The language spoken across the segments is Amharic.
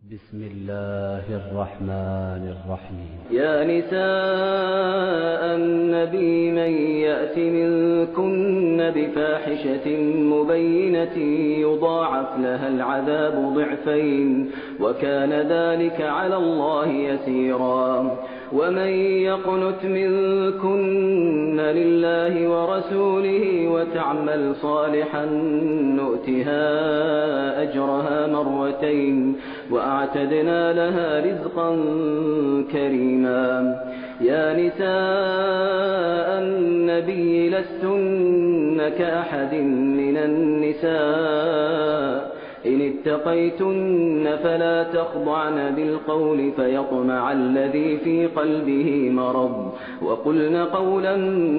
بسم الله الرحمن الرحيم يا نساء النبي من يأت منكن بفاحشة مبينة يضاعف لها العذاب ضعفين وكان ذلك على الله يسيرا ومن يقنت منكن لله ورسوله وتعمل صالحا نؤتها أجرها مرتين وأعتدنا لها رزقا كريما يا نساء النبي لستن كأحد من النساء إن اتقيتن فلا تخضعن بالقول فيطمع الذي في قلبه مرض وقلن قولا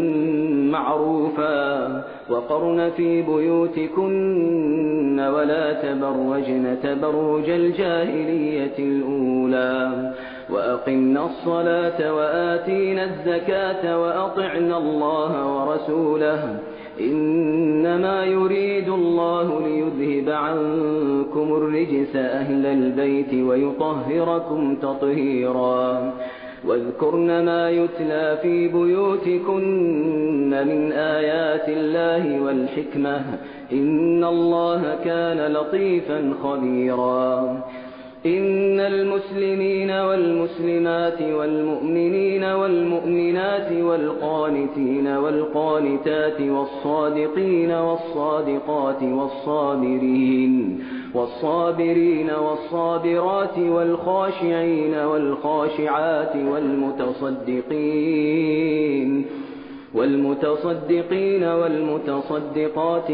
معروفا وقرن في بيوتكن ولا تبرجن تبرج الجاهلية الأولى وأقمنا الصلاة وآتينا الزكاة وأطعنا الله ورسوله إنما يريد الله ليذهب عنكم الرجس أهل البيت ويطهركم تطهيرا واذكرن ما يتلى في بيوتكن من آيات الله والحكمة إن الله كان لطيفا خبيرا إن المسلمين والمسلمات والمؤمنين والمؤمنات والقانتين والقانتات والصادقين والصادقات والصابرين والصابرين والصابرات والخاشعين والخاشعات والمتصدقين والمتصدقين والمتصدقات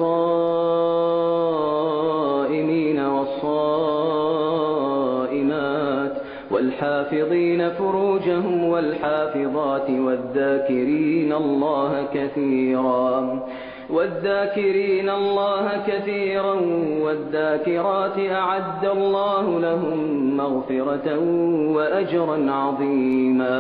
والصائمين والصائمات والحافظين فروجهم والحافظات والذاكرين الله كثيرا والذاكرين الله كثيرا والذاكرات أعد الله لهم مغفرة وأجرا عظيما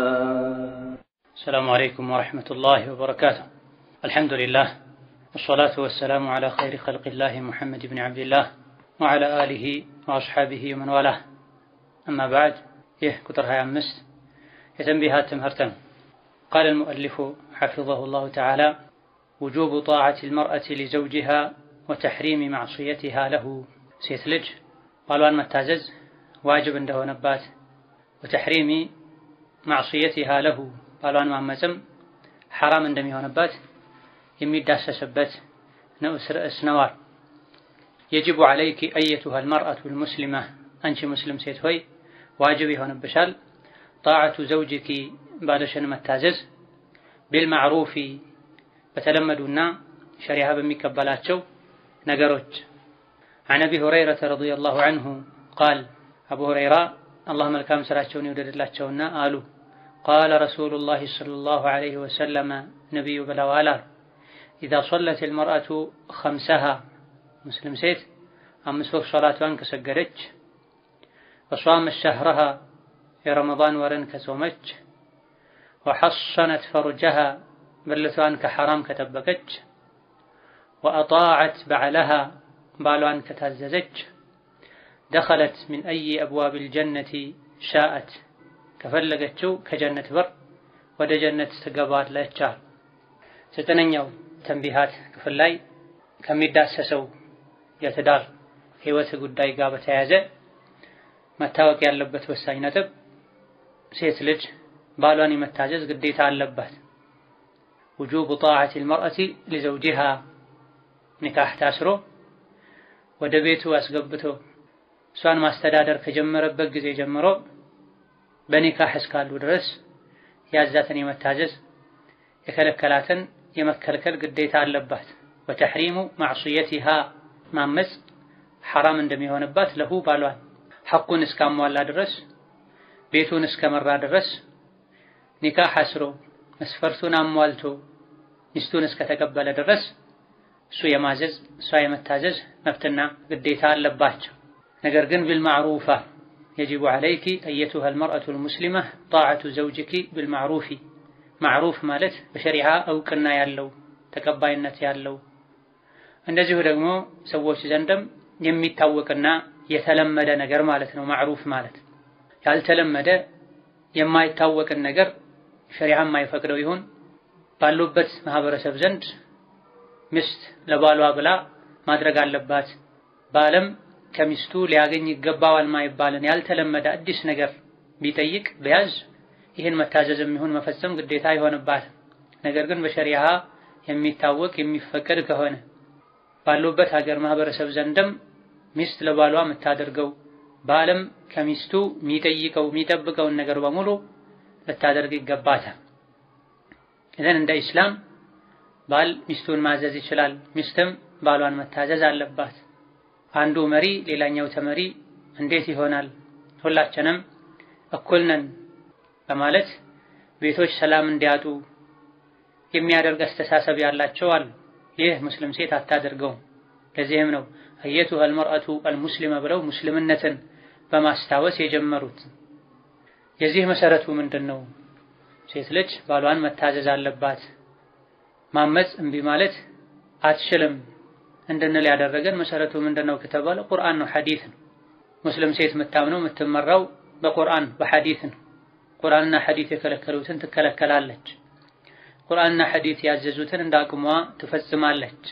السلام عليكم ورحمة الله وبركاته الحمد لله والصلاة والسلام على خير خلق الله محمد بن عبد الله وعلى آله وأصحابه ومن والاه أما بعد يه كتر هاي أمست يتنبيهات تمهرتن قال المؤلف حفظه الله تعالى وجوب طاعة المرأة لزوجها وتحريم معصيتها له سيتلج قالوا متازز واجب عنده نبات وتحريم معصيتها له ባሏን ማመፅም ሐራም እንደሚሆንበት የሚዳሰስበት ንዑስ ርዕስ ነዋል። የጅቡ ዐለይኪ አየቱሃ አልመርአቱ ልሙስሊማ አንቺ ሙስሊም ሴት ሆይ ዋጅብ ይሆንብሻል ጣዕቱ ዘውጅኪ ባልሽን መታዘዝ ቢልማዕሩፊ በተለመዱና ሸሪዓ በሚቀበላቸው ነገሮች عن أبي هريرة رضي الله عنه قال أبو هريرة الله ملكام سراتشون يوددلاቸውና አሉ قال رسول الله صلى الله عليه وسلم نبي بلوالا إذا صلت المرأة خمسها مسلم سيت أمس وقت صلاة وانك سجرج وصامت شهرها في رمضان ورن كسومج وحصنت فرجها بلتوان كحرام كتبكج وأطاعت بعلها بالوان كتززج دخلت من أي أبواب الجنة شاءت ከፈለገችው ከጀነት በር ወደ ጀነት ትገባለች። ዘጠነኛው ተንቢሃት ክፍል ላይ ከሚዳሰሰው የትዳር ህይወት ጉዳይ ጋር በተያያዘ መታወቅ ያለበት ወሳኝ ነጥብ ሴት ልጅ ባሏን የመታዘዝ ግዴታ አለባት። ውጁብ ጣዓት ልመርአቲ ሊዘውጂሃ ኒካህ ታስሮ ወደ ቤቱ አስገብቶ እሷን ማስተዳደር ከጀመረበት ጊዜ ጀምሮ በኒካህ እስካሉ ድረስ ያዛትን የመታዘዝ የከለከላትን የመከልከል ግዴታ አለባት። ወተሕሪሙ ማዕሱየቲሃ ማመፅ ሐራም እንደሚሆንባት ለሁ ባሏን ሐቁን እስካሟላ ድረስ ቤቱን እስከመራ ድረስ ኒካህ አስሮ መስፈርቱን አሟልቶ ሚስቱን እስከተቀበለ ድረስ እሱ የማዘዝ እሷ የመታዘዝ መብትና ግዴታ አለባቸው። ነገር ግን ቢልማዕሩፋ يجب عليك أيتها المرأة المسلمة طاعة زوجك بالمعروف معروف ማለት በሸሪዓ እውቅና ያለው ተቀባይነት ያለው እንደዚሁ ደግሞ ሰዎች ዘንድም የሚታወቅና የተለመደ ነገር ማለት ነው። ማዕሩፍ ማለት ያልተለመደ የማይታወቅን ነገር ሸሪዓ የማይፈቅደው ይሁን ባሉበት ማህበረሰብ ዘንድ ሚስት ለባሏ ብላ ማድረግ አለባት፣ ባለም ከሚስቱ ሊያገኝ ይገባዋል ማይባልን ያልተለመደ አዲስ ነገር ቢጠይቅ ቢያዝ ይህን መታዘዝም ይሁን መፈጸም ግዴታ አይሆንባትም። ነገር ግን በሸሪዓ የሚታወቅ የሚፈቀድ ከሆነ ባሉበት ሀገር ማህበረሰብ ዘንድም ሚስት ለባሏ የምታደርገው ባለም ከሚስቱ የሚጠይቀው የሚጠብቀውን ነገር በሙሉ ልታደርግ ይገባታል። እዘን እንደ ኢስላም ባል ሚስቱን ማዘዝ ይችላል፣ ሚስትም ባሏን መታዘዝ አለባት። አንዱ መሪ ሌላኛው ተመሪ እንዴት ይሆናል? ሁላችንም እኩል ነን በማለት ቤቶች ሰላም እንዲያጡ የሚያደርግ አስተሳሰብ ያላቸው አሉ። ይህ ሙስሊም ሴት አታደርገውም። ለዚህም ነው አየቱሃ አልመርአቱ አልሙስሊመ ብለው ሙስልምነትን በማስታወስ የጀመሩት። የዚህ መሰረቱ ምንድን ነው? ሴት ልጅ ባሏን መታዘዝ አለባት። ማመፅ እምቢ ማለት አትችልም እንድንል ያደረገን መሰረቱ ምንድን ነው ከተባለ ቁርአን ነው፣ ሐዲስ ነው። ሙስሊም ሴት የምታምነው የምትመራው በቁርአን በሐዲስ ነው። ቁርአንና ሐዲስ የከለከሉትን ትከለከላለች። ቁርአንና ሐዲስ ያዘዙትን እንደ አቅሟ ትፈጽማለች።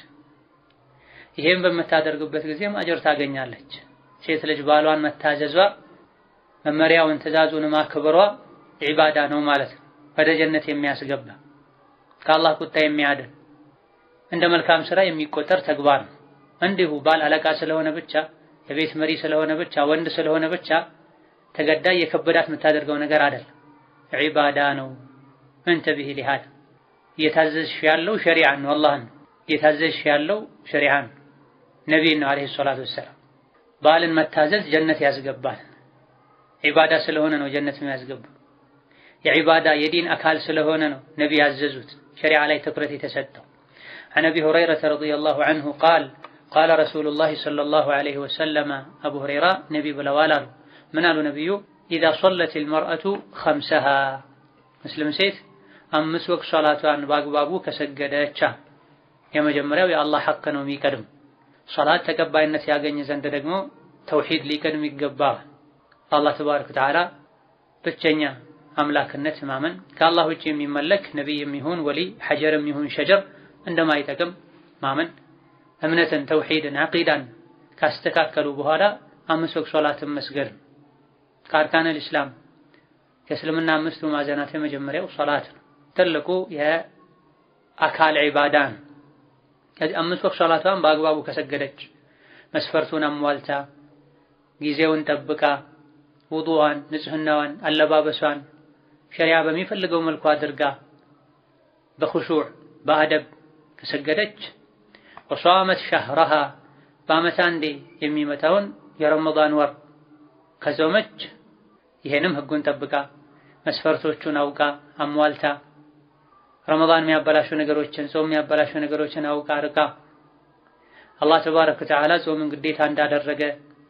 ይሄም በምታደርግበት ጊዜም አጅር ታገኛለች። ሴት ልጅ ባሏን መታዘዟ መመሪያውን ትእዛዙን ማክበሯ ዒባዳ ነው ማለት ነው። ወደ ጀነት የሚያስገባ ከአላህ ቁጣ የሚያድን እንደ መልካም ስራ የሚቆጠር ተግባር ነው። እንዲሁ ባል አለቃ ስለሆነ ብቻ የቤት መሪ ስለሆነ ብቻ ወንድ ስለሆነ ብቻ ተገዳይ የከበዳት የምታደርገው ነገር አይደለም። ዒባዳ ነው። እንተብህ ሊሃድ እየታዘዝሽ ያለው ሸሪዓን ነው፣ አላህን ነው። እየታዘዝሽ ያለው ሸሪዓን ነው፣ ነቢይን ነው አለይሂ ሰላቱ ወሰላም። ባልን መታዘዝ ጀነት ያስገባል። ዒባዳ ስለሆነ ነው ጀነት የሚያስገባው። የዒባዳ የዲን አካል ስለሆነ ነው ነቢ ያዘዙት ሸሪዓ ላይ ትኩረት የተሰጠው። عن أبي هريرة رضي الله عنه قال قال رسول الله صلى الله عليه وسلم أبو هريرة نبي بلوالال من قالوا نبيه إذا صلت المرأة خمسها مسلم سيت أمس وقت صلاة باقبابو كسجدتش የመጀመሪያው የአላህ ሐቅ ነው የሚቀድም ሶላት ተቀባይነት ያገኝ ዘንድ ደግሞ ተውሂድ ሊቀድም ይገባል። አላህ ተባረከ ወተዓላ ብቸኛ አምላክነት ማመን ከአላህ ውጭ የሚመለክ ነቢይም ይሁን ወሊ ሐጀርም ይሁን ሸጀር እንደማይጠቅም ማመን እምነትን፣ ተውሂድን፣ ዐቂዳን ካስተካከሉ በኋላ አምስት ወቅት ሶላትን መስገድ ከአርካነል ኢስላም ከእስልምና አምስቱ ማዕዘናት የመጀመሪያው ሶላት ነው። ትልቁ የአካል ዒባዳ ነው። ከዚህ አምስት ወቅት ሶላቷን በአግባቡ ከሰገደች መስፈርቱን አሟልታ ጊዜውን ጠብቃ ውዱዋን፣ ንጽህናዋን፣ አለባበሷን ሸሪያ በሚፈልገው መልኩ አድርጋ በኹሹዕ በአደብ ከሰገደች ወሷመት ሸህረሃ በዓመት አንዴ የሚመጣውን የረመዳን ወር ከጾመች ይሄንም ህጉን ጠብቃ መስፈርቶቹን አውቃ አሟልታ ረመዳን የሚያበላሹ ነገሮችን ጾም የሚያበላሹ ነገሮችን አውቃ ርቃ አላህ ተባረከ ወተዓላ ጾምን ግዴታ እንዳደረገ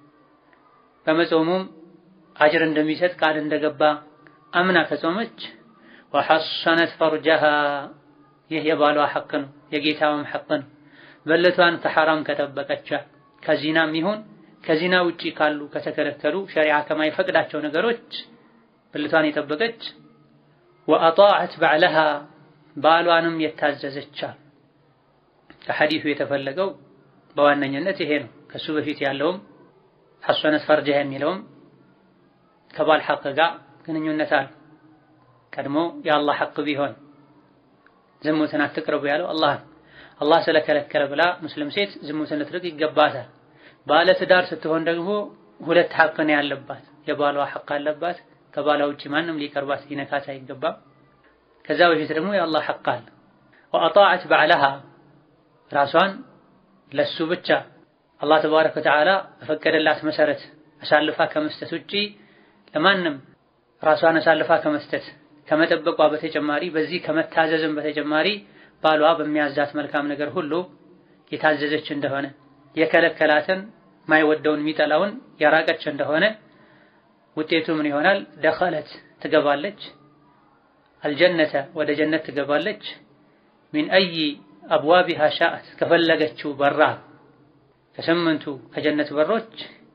በመጾሙም አጅር እንደሚሰጥ ቃል እንደገባ አምና ከጾመች ወሐሰነት ፈርጀሃ ይህ የባሏ ሐቅ ነው፣ የጌታዋም ሐቅ ነው። በለቷን ከሐራም ከጠበቀቻ ከዚናም ይሁን ከዚና ውጪ ካሉ ከተከለከሉ ሸሪዓ ከማይፈቅዳቸው ነገሮች ብልቷን የጠበቀች ወአጣዐት ባዕለሃ ባሏንም የታዘዘቻ ከሐዲሱ የተፈለገው በዋነኝነት ይሄ ነው። ከሱ በፊት ያለውም ሐሰነት ፈርጀሃ የሚለውም ከባል ሐቅ ጋር ግንኙነት አለ። ቀድሞ የአላህ ሐቅ ቢሆን ዝሙትን አትቅረቡ ያለው አላህ አላህ ስለከለከለ ብላ ሙስሊም ሴት ዝሙትን ልትርቅ ይገባታል። ባለ ትዳር ስትሆን ደግሞ ሁለት ሐቅ ነው ያለባት። የባሏ ሐቅ አለባት። ከባሏ ውጪ ማንም ሊቀርባት ሊነካት አይገባም። ከዛ በፊት ደግሞ የአላህ ሐቅ አለ። ወአጣዐት ባዕለሃ ራሷን ለሱ ብቻ አላህ ተባረከ ወተዓላ በፈቀደላት መሰረት አሳልፋ ከመስጠት ውጪ ለማንም ራሷን አሳልፋ ከመስጠት ከመጠበቋ በተጨማሪ በዚህ ከመታዘዝም በተጨማሪ ባሏ በሚያዛት መልካም ነገር ሁሉ የታዘዘች እንደሆነ የከለከላትን ማይወደውን የሚጠላውን ያራቀች እንደሆነ ውጤቱ ምን ይሆናል? ደኸለት ትገባለች፣ አልጀነተ ወደ ጀነት ትገባለች። ሚን አይ አብዋቢሃ ሻአት ከፈለገችው በራ ከስምንቱ ከጀነት በሮች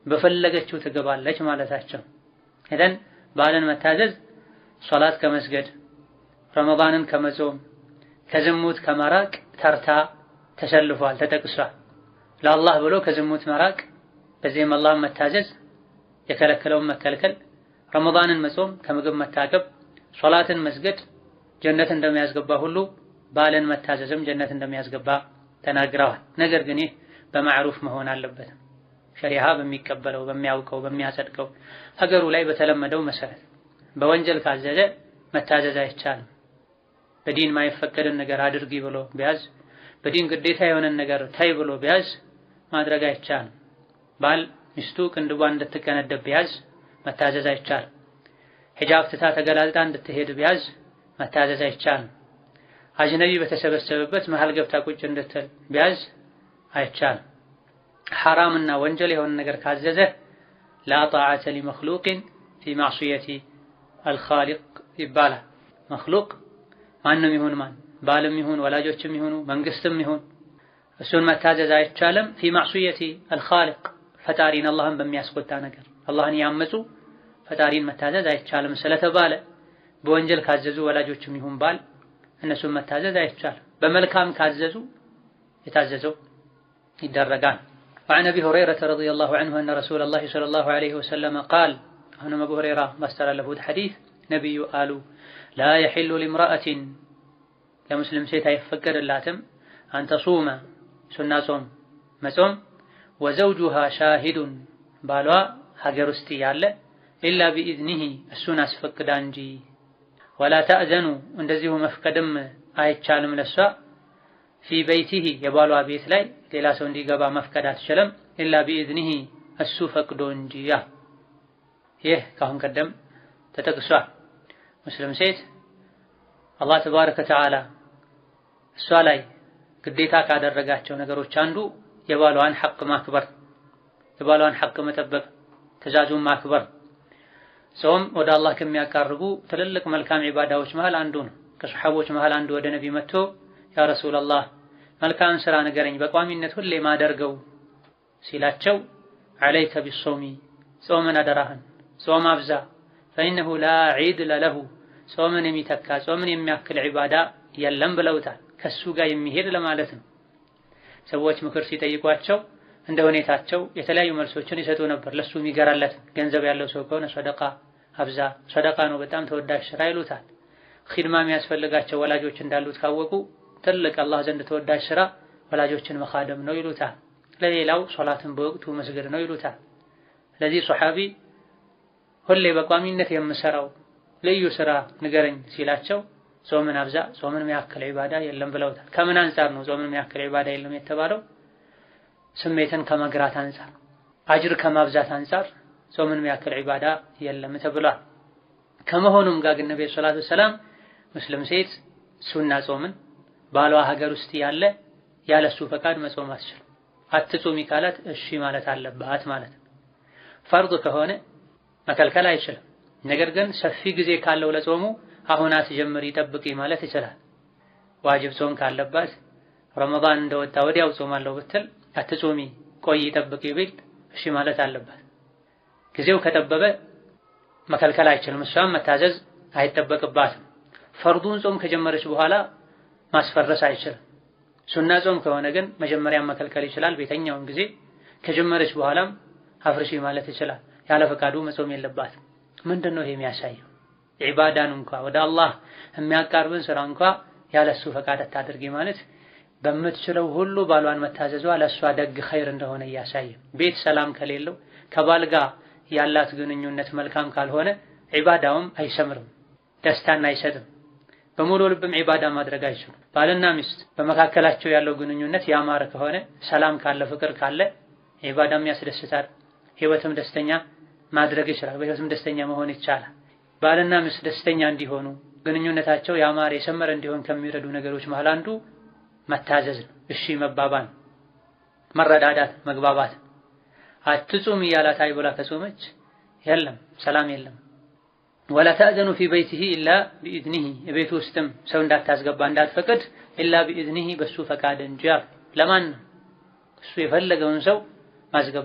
በፈለገችው ትገባለች ማለታቸው። ኢዘን ባልን መታዘዝ ሶላት ከመስገድ ረመዳንን ከመጾም ከዝሙት ከመራቅ ተርታ ተሰልፏል፣ ተጠቅሷል። ለአላህ ብሎ ከዝሙት መራቅ፣ በዚህም አላህን መታዘዝ፣ የከለከለውን መከልከል፣ ረመዳንን መጾም፣ ከምግብ መታቀብ፣ ሶላትን መስገድ ጀነት እንደሚያስገባ ሁሉ ባልን መታዘዝም ጀነት እንደሚያስገባ ተናግረዋል። ነገር ግን ይህ በማዕሩፍ መሆን አለበት። ሸሪዓ በሚቀበለው በሚያውቀው በሚያጸድቀው ሀገሩ ላይ በተለመደው መሰረት በወንጀል ካዘዘ መታዘዝ አይቻልም። በዲን ማይፈቀድን ነገር አድርጊ ብሎ ቢያዝ፣ በዲን ግዴታ የሆነን ነገር ታይ ብሎ ቢያዝ ማድረግ አይቻልም። ባል ሚስቱ ቅንድቧን እንድትቀነደብ ቢያዝ መታዘዝ አይቻልም። ሒጃብ ትታ ተገላልጣ እንድትሄድ ቢያዝ መታዘዝ አይቻልም። አጅነቢ በተሰበሰበበት መሀል ገብታ ቁጭ እንድትል ቢያዝ አይቻልም። ሐራምና ወንጀል የሆነ ነገር ካዘዘ ላ ጣዓተ ሊመክሉቅን ፊ ማዕሱየቲ አልኻሊቅ ይባላል። መክሉቅ ማንም ይሁን ማን ባልም ይሁን ወላጆችም ይሁኑ መንግስትም ይሁን እሱን መታዘዝ አይቻልም። ፊ ማዕሱየቲ አልኻሊቅ ፈጣሪን አላህን በሚያስቆጣ ነገር አላህን ያመፁ ፈጣሪን መታዘዝ አይቻልም ስለተባለ በወንጀል ካዘዙ ወላጆችም ይሁን ባል እነሱን መታዘዝ አይቻልም። በመልካም ካዘዙ የታዘዘው ይደረጋል። وعن أبي هريرة رضي الله عنه أن رسول الله صلى الله عليه وسلم قال أنا أبو هريرة مستر له حديث نبي قالوا لا يحل لامرأة ለሙስሊም ሴት አይፈቀድላትም አንተ ሱመ ሱና ጾም መጾም ወዘውጁሃ ሻሂዱን ባሏ ሀገር ውስጥ ያለ ኢላ ቢኢዝኒሂ እሱን አስፈቅዳ እንጂ ወላ ተእዘኑ እንደዚሁ መፍቀድም አይቻልም ለሷ ፊ በይቲሂ የባሏ ቤት ላይ ሌላ ሰው እንዲገባ መፍቀድ አትችልም ኢላ ቢኢዝኒሂ እሱ ፈቅዶ እንጂ ያ ይህ ከአሁን ቀደም ተጠቅሷል ሙስሊም ሴት አላህ ተባረከ ወተዓላ እሷ ላይ ግዴታ ካደረጋቸው ነገሮች አንዱ የባሏን ሐቅ ማክበር፣ የባሏን ሐቅ መጠበቅ፣ ትእዛዙን ማክበር። ጾም ወደ አላህ ከሚያቃርቡ ትልልቅ መልካም ዒባዳዎች መሃል አንዱ ነው። ከሰሓቦች መሃል አንዱ ወደ ነቢ መጥቶ ያ ረሱላላህ መልካም ስራ ንገረኝ በቋሚነት ሁሌ ማደርገው ሲላቸው ዐለይከ ቢሶሚ ጾምን አደራህን ጾም አብዛ ፈኢነሁ ላ ዒድለ ለሁ ጾምን የሚተካ ጾምን የሚያክል ዒባዳ የለም ብለውታል። ከሱ ጋር የሚሄድ ለማለት ነው። ሰዎች ምክር ሲጠይቋቸው እንደ ሁኔታቸው የተለያዩ መልሶችን ይሰጡ ነበር። ለሱ የሚገራለት ገንዘብ ያለው ሰው ከሆነ ሰደቃ አብዛ፣ ሰደቃ ነው በጣም ተወዳጅ ስራ ይሉታል። ኺድማ የሚያስፈልጋቸው ወላጆች እንዳሉት ካወቁ ትልቅ አላህ ዘንድ ተወዳጅ ስራ ወላጆችን መኻደም ነው ይሉታል። ለሌላው ሶላትን በወቅቱ መስገድ ነው ይሉታል። ስለዚህ ሶሐቢ ሁሌ በቋሚነት የምሰራው ልዩ ስራ ንገረኝ ሲላቸው ጾምን አብዛ፣ ጾምን የሚያክል ዒባዳ የለም ብለውታል። ከምን አንጻር ነው ጾምን የሚያክል ዒባዳ የለም የተባለው? ስሜትን ከመግራት አንጻር፣ አጅር ከማብዛት አንጻር ጾምን የሚያክል ዒባዳ የለም ተብሏል። ከመሆኑም ጋር ግን ነብዩ ሰለላሁ ዐለይሂ ወሰለም ሙስሊም ሴት ሱና ጾምን ባሏ ሀገር ውስጥ ያለ ያለሱ ፈቃድ መጾም አትችልም። አትጾሚ ካላት እሺ ማለት አለባት ማለት ነው። ፈርድ ከሆነ መከልከል አይችልም። ነገር ግን ሰፊ ጊዜ ካለው ለጾሙ አሁን አትጀምሪ ጠብቂ ማለት ይችላል። ዋጅብ ጾም ካለባት ረመዳን እንደወጣ ወዲያው ጾማለሁ ብትል አትጾሚ ቆይ ጠብቂ ቢል እሺ ማለት አለባት። ጊዜው ከጠበበ መከልከል አይችልም። እሷም መታዘዝ አይጠበቅባትም። ፈርዱን ጾም ከጀመረች በኋላ ማስፈረስ አይችልም። ሱና ጾም ከሆነ ግን መጀመሪያም መከልከል ይችላል። ቤተኛውን ጊዜ ከጀመረች በኋላም አፍርሺ ማለት ይችላል። ያለ ፈቃዱ መጾም የለባትም። ምንድን ነው ይሄ የሚያሳየው? ዒባዳን እንኳ ወደ አላህ የሚያቃርብን ስራ እንኳ ያለሱ ፈቃድ አታድርጊ ማለት በምትችለው ሁሉ ባሏን መታዘዟ ለእሷ ደግ ኸይር እንደሆነ እያሳየ ቤት ሰላም ከሌለው ከባል ጋር ያላት ግንኙነት መልካም ካልሆነ ዒባዳውም አይሰምርም፣ ደስታን አይሰጥም። በሙሉ ልብም ዒባዳ ማድረግ አይችሉም። ባልና ሚስት በመካከላቸው ያለው ግንኙነት ያማረ ከሆነ ሰላም ካለ ፍቅር ካለ ዒባዳም ያስደስታል፣ ህይወትም ደስተኛ ማድረግ ይችላል። በህይወትም ደስተኛ መሆን ይቻላል። ባልና ሚስት ደስተኛ እንዲሆኑ ግንኙነታቸው ያማረ የሰመረ እንዲሆን ከሚረዱ ነገሮች መሃል አንዱ መታዘዝ ነው። እሺ መባባል፣ መረዳዳት፣ መግባባት። አትጹም እያላት አይ ብላ ከጾመች የለም ሰላም የለም። ወላ ተእዘኑ ፊ በይቲሂ ኢላ ቢኢዝኒሂ የቤቱ ውስጥም ሰው እንዳታስገባ እንዳትፈቅድ ኢላ ቢኢዝኒሂ በሱ ፈቃድ እንጂ አሉ። ለማን ነው እሱ የፈለገውን ሰው ማስገባት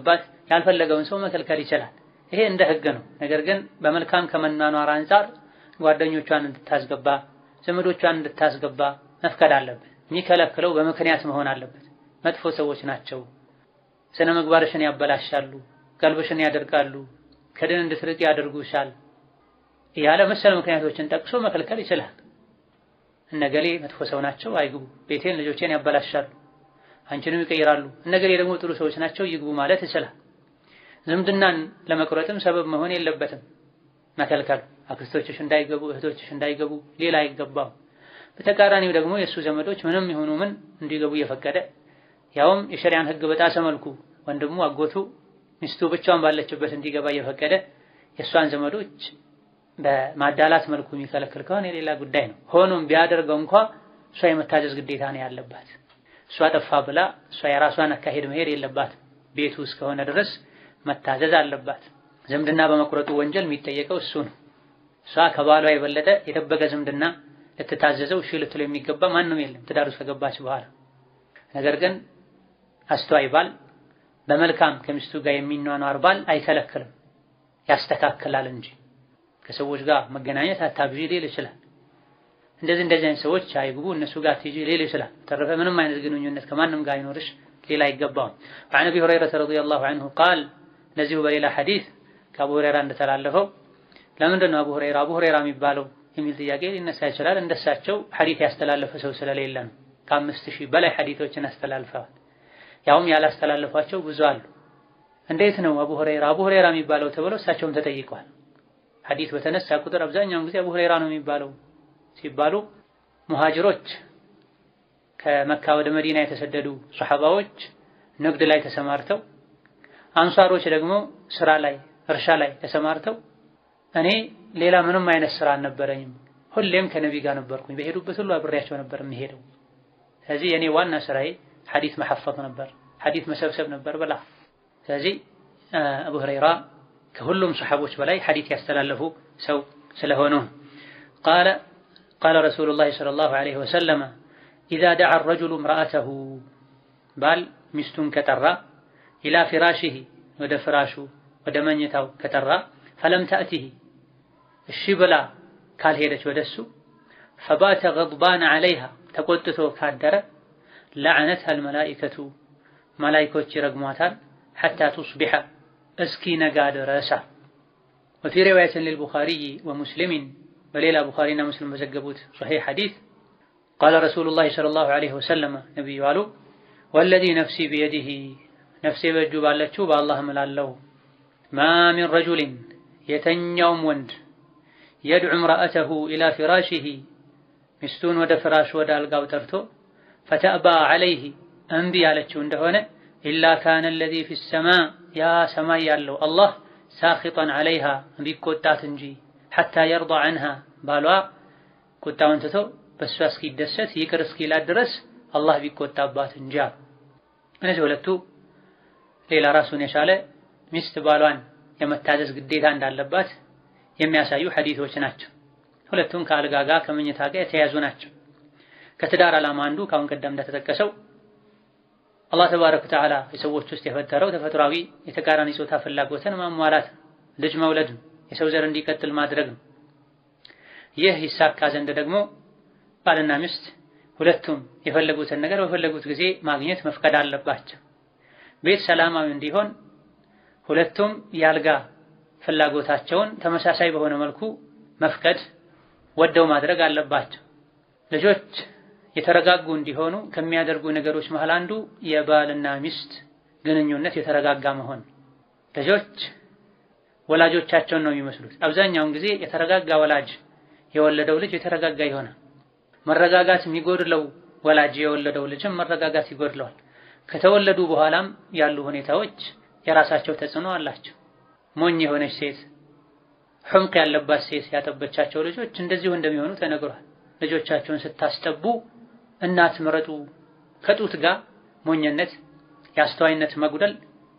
ያልፈለገውን ሰው መከልከል ይችላል። ይሄ እንደ ህግ ነው። ነገር ግን በመልካም ከመኗኗር አንጻር ጓደኞቿን እንድታስገባ ዘመዶቿን እንድታስገባ መፍቀድ አለበት። የሚከለክለው በምክንያት መሆን አለበት። መጥፎ ሰዎች ናቸው፣ ስነ ምግባርሽን ያበላሻሉ፣ ቀልብሽን ያደርቃሉ፣ ከድን እንድትርቅ ያደርጉሻል እያለ መሰል ምክንያቶችን ጠቅሶ መከልከል ይችላል። እነገሌ መጥፎ ሰው ናቸው፣ አይግቡ፣ ቤቴን ልጆቼን ያበላሻሉ፣ አንቺንም ይቀይራሉ፣ እነገሌ ደግሞ ጥሩ ሰዎች ናቸው፣ ይግቡ ማለት ይችላል። ዝምድናን ለመቁረጥም ሰበብ መሆን የለበትም መከልከል። አክስቶችሽ እንዳይገቡ፣ እህቶችሽ እንዳይገቡ ሌላ አይገባም። በተቃራኒው ደግሞ የእሱ ዘመዶች ምንም ይሁኑ ምን እንዲገቡ እየፈቀደ ያውም የሸሪያን ህግ በጣሰ መልኩ ወንድሙ፣ አጎቱ፣ ሚስቱ ብቻዋን ባለችበት እንዲገባ እየፈቀደ የእሷን ዘመዶች በማዳላት መልኩ የሚከለክል ከሆነ የሌላ ጉዳይ ነው። ሆኖም ቢያደርገው እንኳ እሷ የመታዘዝ ግዴታ ነው ያለባት። እሷ ጠፋ ብላ እሷ የራሷን አካሄድ መሄድ የለባት። ቤቱ እስከሆነ ድረስ መታዘዝ አለባት። ዝምድና በመቁረጡ ወንጀል የሚጠየቀው እሱ ነው። እሷ ከባሏ የበለጠ የጠበቀ ዝምድና ልትታዘዘው እሺ ልትለው የሚገባ ማንም የለም ትዳር ውስጥ ከገባች በኋላ። ነገር ግን አስተዋይ ባል በመልካም ከሚስቱ ጋር የሚኗኗር ባል አይከለክልም፣ ያስተካክላል እንጂ ከሰዎች ጋር መገናኘት አታብዢ ሊል ይችላል። እንደዚህ እንደዚህ አይነት ሰዎች አይግቡ እነሱ ጋር ትጂ ሊል ይችላል። ተረፈ ምንም አይነት ግንኙነት ከማንም ጋር አይኖርሽ ሌላ አይገባውም። وعن ابي هريره رضي الله عنه قال እነዚሁ በሌላ ሐዲስ ከአቡ ሁረይራ እንደተላለፈው ለምንድን ነው አቡ ሁረይራ አቡ ሁረይራ የሚባለው የሚል ጥያቄ ሊነሳ ይችላል። እንደሳቸው ሐዲስ ያስተላለፈ ሰው ስለሌለ ነው። ከአምስት ሺህ በላይ ሐዲቶችን አስተላልፈዋል። ያውም ያላስተላለፏቸው ብዙ አሉ። እንዴት ነው አቡ ሁረይራ አቡ ሁረይራ የሚባለው ተብለው እሳቸውም ተጠይቀዋል። ሐዲስ በተነሳ ቁጥር አብዛኛውን ጊዜ አቡ ሁረይራ ነው የሚባለው ሲባሉ ሙሃጅሮች ከመካ ወደ መዲና የተሰደዱ ሱሐባዎች ንግድ ላይ ተሰማርተው አንሷሮች ደግሞ ስራ ላይ እርሻ ላይ ተሰማርተው እኔ ሌላ ምንም አይነት ስራ አልነበረኝም፣ ሁሌም ከነቢ ጋር ነበርኩኝ፣ በሄዱበት ሁሉ አብሬያቸው ነበር የሚሄደው። ስለዚህ የኔ ዋና ስራዬ ሐዲስ መሐፈዝ ነበር፣ ሐዲስ መሰብሰብ ነበር ብላ። ስለዚህ አቡ ሁረይራ ከሁሉም ሰሐቦች በላይ ሐዲስ ያስተላለፉ ሰው ስለሆኑ ቃለ ቃለ ረሱሉላህ ሰለላሁ ዐለይሂ ወሰለም ኢዛ ደዓ ረጁሉ እምረአተሁ ባል ሚስቱን ከጠራ ኢላ ፊራሽህ ወደ ፍራሹ ወደ መኝታው ከጠራ ፈለም ተእቲህ እሺ ብላ ካልሄደች ወደሱ ፈባተ ገድባን ዐለይሃ ተቆጥቶ ካደረ ለዐነትሃ አልመላኢከቱ መላኢኮች ይረግሟታል ሐታ ቱስቢሐ እስኪ ነጋ ድረሳ ወፊ ሪዋየትን ሊልቡኻሪይ ወሙስሊሚን በሌላ ቡኻሪና ሙስሊም በዘገቡት ሶሒሕ ሐዲስ ቃለ ረሱሉላህ ሰለላሁ ዐለይሂ ወሰለም ነቢዩ አሉ ወለዚ ነፍሲ ቢየዲህ ነፍሴ በእጁ ባለችው በአላህ እምላለሁ ማ ሚን ረጁሊን የተኛውም ወንድ የድዑ እምረአተሁ ኢላ ፊራሽህ ሚስቱን ወደ ፍራሽ ወደ አልጋው ጠርቶ ፈተእባ ዐለይህ እምቢ ያለችው እንደሆነ ኢላ ካነ አለዚ ፊ ሰማ ያ ሰማይ ያለው አላህ ሳኺጠን ዐለይሃ ቢቆጣት እንጂ ሐታ የርዳ ዐንሃ ባሏ ቁጣውን ትቶ በእሷ እስኪደሰት ይቅር እስኪላት ድረስ አላህ ቢቆጣባት እንጂ አሉ። እነዚህ ሁለቱ ሌላ ራሱን የቻለ ሚስት ባሏን የመታዘዝ ግዴታ እንዳለባት የሚያሳዩ ሐዲቶች ናቸው። ሁለቱም ከአልጋ ጋር ከመኝታ ጋር የተያዙ ናቸው። ከትዳር ዓላማ አንዱ ካሁን ቀደም እንደተጠቀሰው አላህ ተባረከ ወተዓላ የሰዎች ውስጥ የፈጠረው ተፈጥሯዊ የተቃራኒ ጾታ ፍላጎትን ማሟላት፣ ልጅ መውለድ፣ የሰው ዘር እንዲቀጥል ማድረግ ነው። ይህ ይሳካ ዘንድ ደግሞ ባልና ሚስት ሁለቱም የፈለጉትን ነገር በፈለጉት ጊዜ ማግኘት መፍቀድ አለባቸው። ቤት ሰላማዊ እንዲሆን ሁለቱም የአልጋ ፍላጎታቸውን ተመሳሳይ በሆነ መልኩ መፍቀድ ወደው ማድረግ አለባቸው። ልጆች የተረጋጉ እንዲሆኑ ከሚያደርጉ ነገሮች መሃል አንዱ የባልና ሚስት ግንኙነት የተረጋጋ መሆን። ልጆች ወላጆቻቸውን ነው የሚመስሉት። አብዛኛውን ጊዜ የተረጋጋ ወላጅ የወለደው ልጅ የተረጋጋ ይሆናል። መረጋጋት የሚጎድለው ወላጅ የወለደው ልጅም መረጋጋት ይጎድለዋል። ከተወለዱ በኋላም ያሉ ሁኔታዎች የራሳቸው ተጽዕኖ አላቸው። ሞኝ የሆነች ሴት፣ ሑምቅ ያለባት ሴት ያጠበቻቸው ልጆች እንደዚሁ እንደሚሆኑ ተነግሯል። ልጆቻቸውን ስታስጠቡ እናት ምረጡ። ከጡት ጋር ሞኝነት፣ የአስተዋይነት መጉደል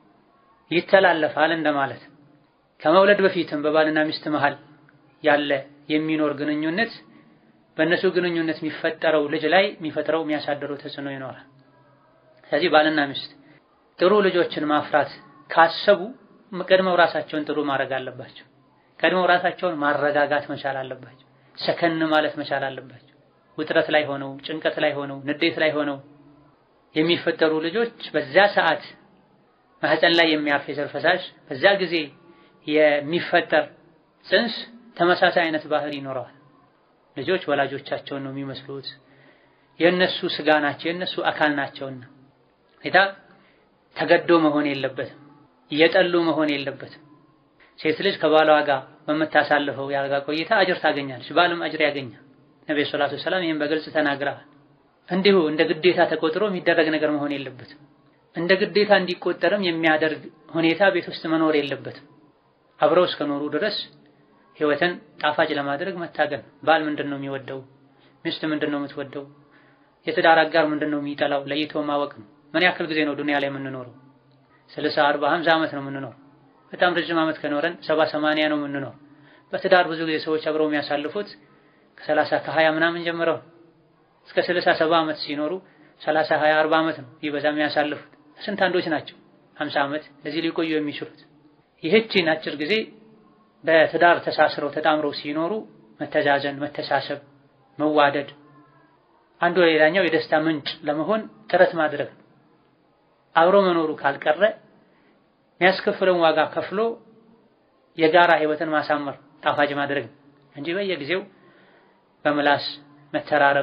ይተላለፋል እንደማለት። ከመውለድ በፊትም በባልና ሚስት መሃል ያለ የሚኖር ግንኙነት በእነሱ ግንኙነት የሚፈጠረው ልጅ ላይ የሚፈጥረው የሚያሳድረው ተጽዕኖ ይኖራል። ስለዚህ ባልና ሚስት ጥሩ ልጆችን ማፍራት ካሰቡ ቀድመው ራሳቸውን ጥሩ ማድረግ አለባቸው። ቀድመው ራሳቸውን ማረጋጋት መቻል አለባቸው። ሰከን ማለት መቻል አለባቸው። ውጥረት ላይ ሆነው ጭንቀት ላይ ሆነው ንዴት ላይ ሆነው የሚፈጠሩ ልጆች በዛ ሰዓት ማህፀን ላይ የሚያርፍ የዘር ፈሳሽ በዛ ጊዜ የሚፈጠር ጽንስ ተመሳሳይ አይነት ባህሪ ይኖረዋል። ልጆች ወላጆቻቸውን ነው የሚመስሉት። የእነሱ ስጋ ናቸው፣ የእነሱ አካል ናቸውና ጌታ ተገዶ መሆን የለበትም፣ እየጠሉ መሆን የለበትም። ሴት ልጅ ከባሏ ጋር በምታሳልፈው የአልጋ ቆይታ አጅር ታገኛለች፣ ባልም አጅር ያገኛል። ነብዩ ሰለላሁ ዐለይሂ ወሰለም ይህን በግልጽ ተናግረዋል። እንዲሁ እንደ ግዴታ ተቆጥሮ የሚደረግ ነገር መሆን የለበትም። እንደ ግዴታ እንዲቆጠርም የሚያደርግ ሁኔታ ቤት ውስጥ መኖር የለበትም። አብረው እስከኖሩ ድረስ ህይወትን ጣፋጭ ለማድረግ መታገል። ባል ምንድን ነው የሚወደው? ሚስት ምንድን ነው የምትወደው? የትዳር አጋር ምንድን ነው የሚጠላው? ለይቶ ማወቅ ነው። ምን ያክል ጊዜ ነው ዱንያ ላይ የምንኖረው? ስልሳ አርባ ሀምሳ ዓመት ነው የምንኖረው። በጣም ረጅም ዓመት ከኖረን ሰባ ሰማንያ ነው የምንኖረው። በትዳር ብዙ ጊዜ ሰዎች አብረው የሚያሳልፉት ከሰላሳ ከሀያ ምናምን ጀምረው እስከ ስልሳ ሰባ ዓመት ሲኖሩ ሰላሳ ሀያ አርባ ዓመት ነው ይበዛ የሚያሳልፉት። ስንት አንዶች ናቸው ሀምሳ ዓመት ለዚህ ሊቆዩ የሚችሉት። ይህችን አጭር ጊዜ በትዳር ተሳስረው ተጣምረው ሲኖሩ መተዛዘን፣ መተሳሰብ፣ መዋደድ አንዱ ሌላኛው የደስታ ምንጭ ለመሆን ጥረት ማድረግ አብሮ መኖሩ ካልቀረ የሚያስከፍለውን ዋጋ ከፍሎ የጋራ ህይወትን ማሳመር ጣፋጭ ማድረግ እንጂ በየጊዜው በምላስ መተራረብ፣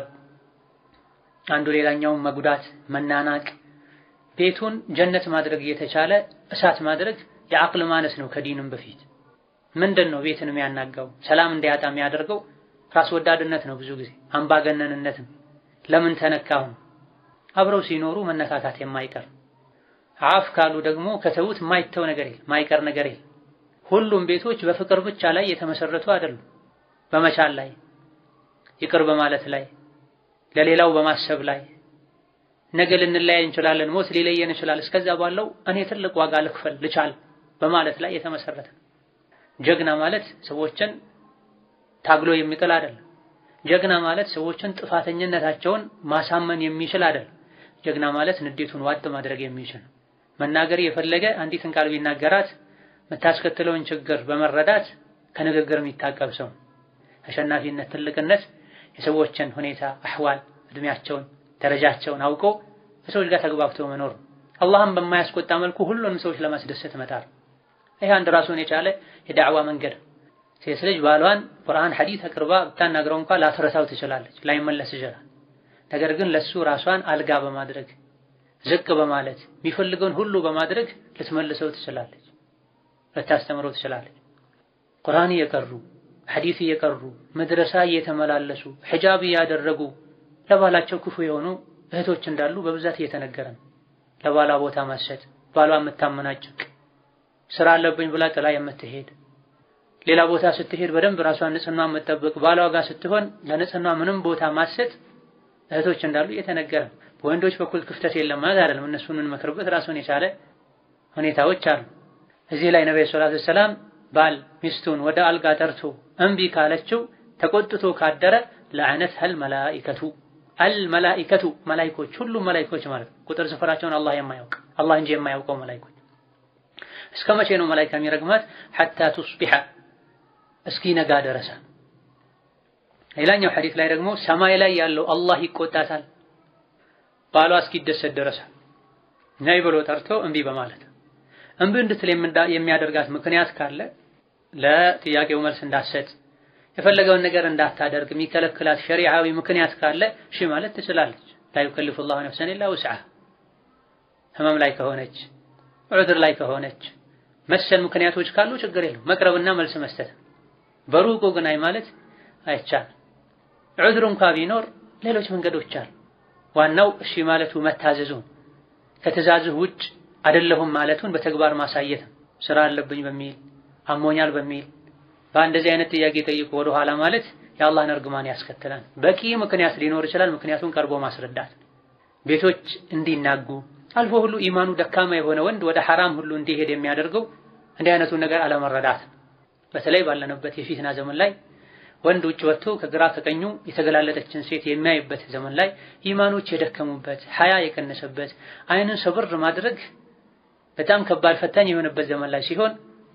አንዱ ሌላኛውን መጉዳት፣ መናናቅ፣ ቤቱን ጀነት ማድረግ እየተቻለ እሳት ማድረግ የአቅል ማነስ ነው። ከዲንም በፊት ምንድን ነው ቤትን የሚያናጋው ሰላም እንዲያጣ የሚያደርገው ራስ ወዳድነት ነው። ብዙ ጊዜ አምባገነንነት ነው። ለምን ተነካሁ? አብረው ሲኖሩ መነካካት የማይቀር አፍ ካሉ ደግሞ ከተዉት የማይተው ነገር የለም፣ የማይቀር ነገር የለም። ሁሉም ቤቶች በፍቅር ብቻ ላይ የተመሰረቱ አይደሉም። በመቻል ላይ፣ ይቅር በማለት ላይ፣ ለሌላው በማሰብ ላይ ነገ ልንለያይ እንችላለን፣ ሞት ሊለየን ይችላል። እስከዛ ባለው እኔ ትልቅ ዋጋ ልክፈል ልቻል በማለት ላይ የተመሰረተ ጀግና ማለት ሰዎችን ታግሎ የሚጥል አይደለም። ጀግና ማለት ሰዎችን ጥፋተኝነታቸውን ማሳመን የሚችል አይደለም። ጀግና ማለት ንዴቱን ዋጥ ማድረግ የሚችል መናገር የፈለገ አንዲትን ቃል ቢናገራት የምታስከትለውን ችግር በመረዳት ከንግግር የሚታቀብ ሰው። አሸናፊነት፣ ትልቅነት የሰዎችን ሁኔታ፣ አህዋል፣ እድሜያቸውን፣ ደረጃቸውን አውቆ ከሰዎች ጋር ተግባብቶ መኖር አላህም በማያስቆጣ መልኩ ሁሉንም ሰዎች ለማስደሰት መጣር። ይህ አንድ ራሱን የቻለ የዳዕዋ መንገድ። ሴት ልጅ ባሏን ቁርአን ሐዲስ አቅርባ ብታናግረው እንኳን ላትረሳው ትችላለች፣ ላይመለስ ይችላል። ነገር ግን ለሱ ራሷን አልጋ በማድረግ ዝቅ በማለት የሚፈልገውን ሁሉ በማድረግ ልትመልሰው ትችላለች፣ ልታስተምረው ትችላለች። ቁርአን እየቀሩ ሐዲስ እየቀሩ መድረሳ እየተመላለሱ ሒጃብ እያደረጉ ለባላቸው ክፉ የሆኑ እህቶች እንዳሉ በብዛት እየተነገረ ነው። ለባሏ ቦታ ማሰጥ፣ ባሏ የምታመናጭቅ ስራ አለብኝ ብላ ጥላ የምትሄድ ሌላ ቦታ ስትሄድ በደንብ ራሷን ንጽህና የምትጠብቅ ባሏ ጋር ስትሆን ለንጽህና ምንም ቦታ ማሰጥ እህቶች እንዳሉ እየተነገረ ነው። በወንዶች በኩል ክፍተት የለም ማለት አይደለም። እነሱን የምንመክርበት ራሱን የቻለ ሁኔታዎች አሉ። እዚህ ላይ ነብዩ ሰለላሁ ዐለይሂ ወሰለም ባል ሚስቱን ወደ አልጋ ጠርቶ እምቢ ካለችው ተቆጥቶ ካደረ ለዐነትሀል መላኢከቱ አልመላኢከቱ መላኢኮች፣ ሁሉም መላኢኮች ማለት ነው። ቁጥር ስፍራቸውን አላህ የማያውቅ አላህ እንጂ የማያውቀው መላኢኮች እስከ መቼ ነው መላኢካ የሚረግማት? ሐታ ቱስቢሐ እስኪነጋ ደረሰ። ሌላኛው ሐዲስ ላይ ደግሞ ሰማይ ላይ ያለው አላህ ይቆጣታል ባሏ እስኪደሰት ደረሰ። ነይ ብሎ ጠርቶ እምቢ በማለት እምቢ እንድትል የሚያደርጋት ምክንያት ካለ ለጥያቄው መልስ እንዳትሰጥ የፈለገውን ነገር እንዳታደርግ የሚከለክላት ሸሪዓዊ ምክንያት ካለ እሺ ማለት ትችላለች። ላ ዩከሊፉ ላሁ ነፍሰን ኢላ ውስዐሃ ህመም ላይ ከሆነች ዑድር ላይ ከሆነች መሰል ምክንያቶች ካሉ ችግር የለም መቅረብና መልስ መስጠት። በሩቁ ግን አይ ማለት አይቻልም። ዑድር እንኳ ቢኖር ሌሎች መንገዶች አሉ። ዋናው እሺ ማለቱ መታዘዙ ከትእዛዝህ ውጭ አይደለሁም ማለቱን በተግባር ማሳየት ስራ አለብኝ በሚል አሞኛል በሚል በእንደዚህ አይነት ጥያቄ ጠይቆ ወደ ኋላ ማለት የአላህን እርግማን ያስከትላል። በቂ ምክንያት ሊኖር ይችላል። ምክንያቱን ቀርቦ ማስረዳት ቤቶች እንዲናጉ አልፎ ሁሉ ኢማኑ ደካማ የሆነ ወንድ ወደ ሐራም ሁሉ እንዲሄድ የሚያደርገው እንዲህ አይነቱን ነገር አለመረዳት። በተለይ ባለንበት የፊትና ዘመን ላይ ወንድ ውጭ ወጥቶ ከግራ ከቀኙ የተገላለጠችን ሴት የሚያይበት ዘመን ላይ ኢማኖች የደከሙበት ሐያ የቀነሰበት አይንን ሰብር ማድረግ በጣም ከባድ ፈታኝ የሆነበት ዘመን ላይ ሲሆን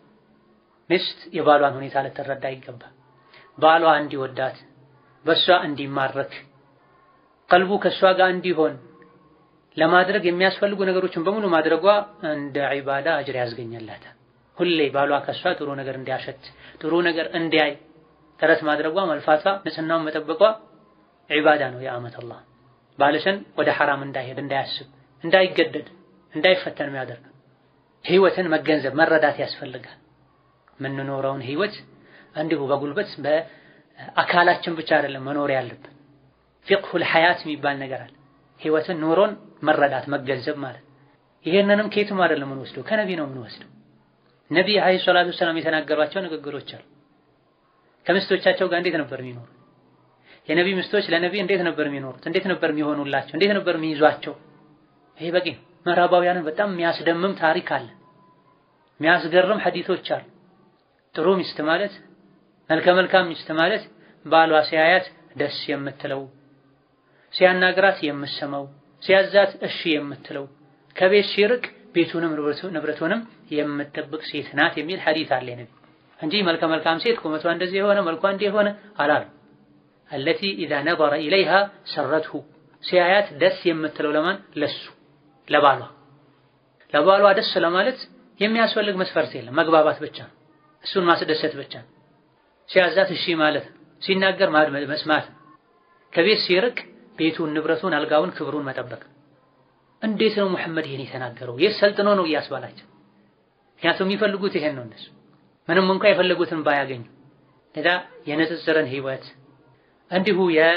ሚስት የባሏን ሁኔታ ልትረዳ ይገባል። ባሏ እንዲወዳት በእሷ እንዲማረክ ቀልቡ ከእሷ ጋር እንዲሆን ለማድረግ የሚያስፈልጉ ነገሮችን በሙሉ ማድረጓ እንደ ዒባዳ አጅር ያስገኛላታል። ሁሌ ባሏ ከእሷ ጥሩ ነገር እንዲያሸት ጥሩ ነገር እንዲያይ ጥረት ማድረጓ መልፋቷ፣ ንጽህናውን መጠበቋ ዒባዳ ነው። የአመት አላህ ባልሽን ወደ ሐራም እንዳይሄድ እንዳያስብ፣ እንዳይገደድ፣ እንዳይፈተን የሚያደርግ ህይወትን መገንዘብ መረዳት ያስፈልጋል። የምንኖረውን ህይወት እንዲሁ በጉልበት በአካላችን ብቻ አይደለም መኖር ያለብን። ፊቅሁል ሐያት የሚባል ነገር አለ። ህይወትን ኑሮን መረዳት መገንዘብ ማለት ይሄንንም ከየትም አይደለም የምንወስደው ከነቢ ነው የምንወስደው። ነቢይ አለይሂ ሰላቱ ወሰላም የተናገሯቸው ንግግሮች አሉ። ከሚስቶቻቸው ጋር እንዴት ነበር የሚኖሩት? የነቢይ ሚስቶች ለነቢይ እንዴት ነበር የሚኖሩት? እንዴት ነበር የሚሆኑላቸው? እንዴት ነበር የሚይዟቸው? ይሄ በቂ ነው። ምዕራባውያንን በጣም የሚያስደምም ታሪክ አለ። የሚያስገርም ሐዲቶች አሉ። ጥሩ ሚስት ማለት መልከ መልካም ሚስት ማለት ባሏ ሲያያት ደስ የምትለው ሲያናግራት የምትሰማው ሲያዛት እሺ የምትለው ከቤት ሲርቅ ቤቱንም ንብረቱንም የምትጠብቅ ሴት ናት የሚል ሐዲት አለ ነቢ እንጂ መልከ መልካም ሴት ቁመቷ እንደዚህ የሆነ መልኳ እንዲህ የሆነ አላሉ። አለቲ ኢዛ ነظረ ኢለይሃ ሰረትሁ ሲያያት ደስ የምትለው ለማን ለሱ ለባሏ ለባሏ ደስ ለማለት የሚያስፈልግ መስፈርት የለም። መግባባት ብቻ ነው። እሱን ማስደሰት ብቻ ነው። ሲያዛት እሺ ማለት ሲናገር ማድመጥ መስማት ከቤት ሲርቅ ቤቱን፣ ንብረቱን፣ አልጋውን፣ ክብሩን መጠበቅ። እንዴት ነው ሙሐመድ ይሄን የተናገረው? የት ሰልጥኖ ነው እያስባላቸው? ምክንያቱም የሚፈልጉት ይሄን ነው እነሱ ምንም እንኳ የፈለጉትን ባያገኙ። ለዳ የንጽጽርን ህይወት እንዲሁ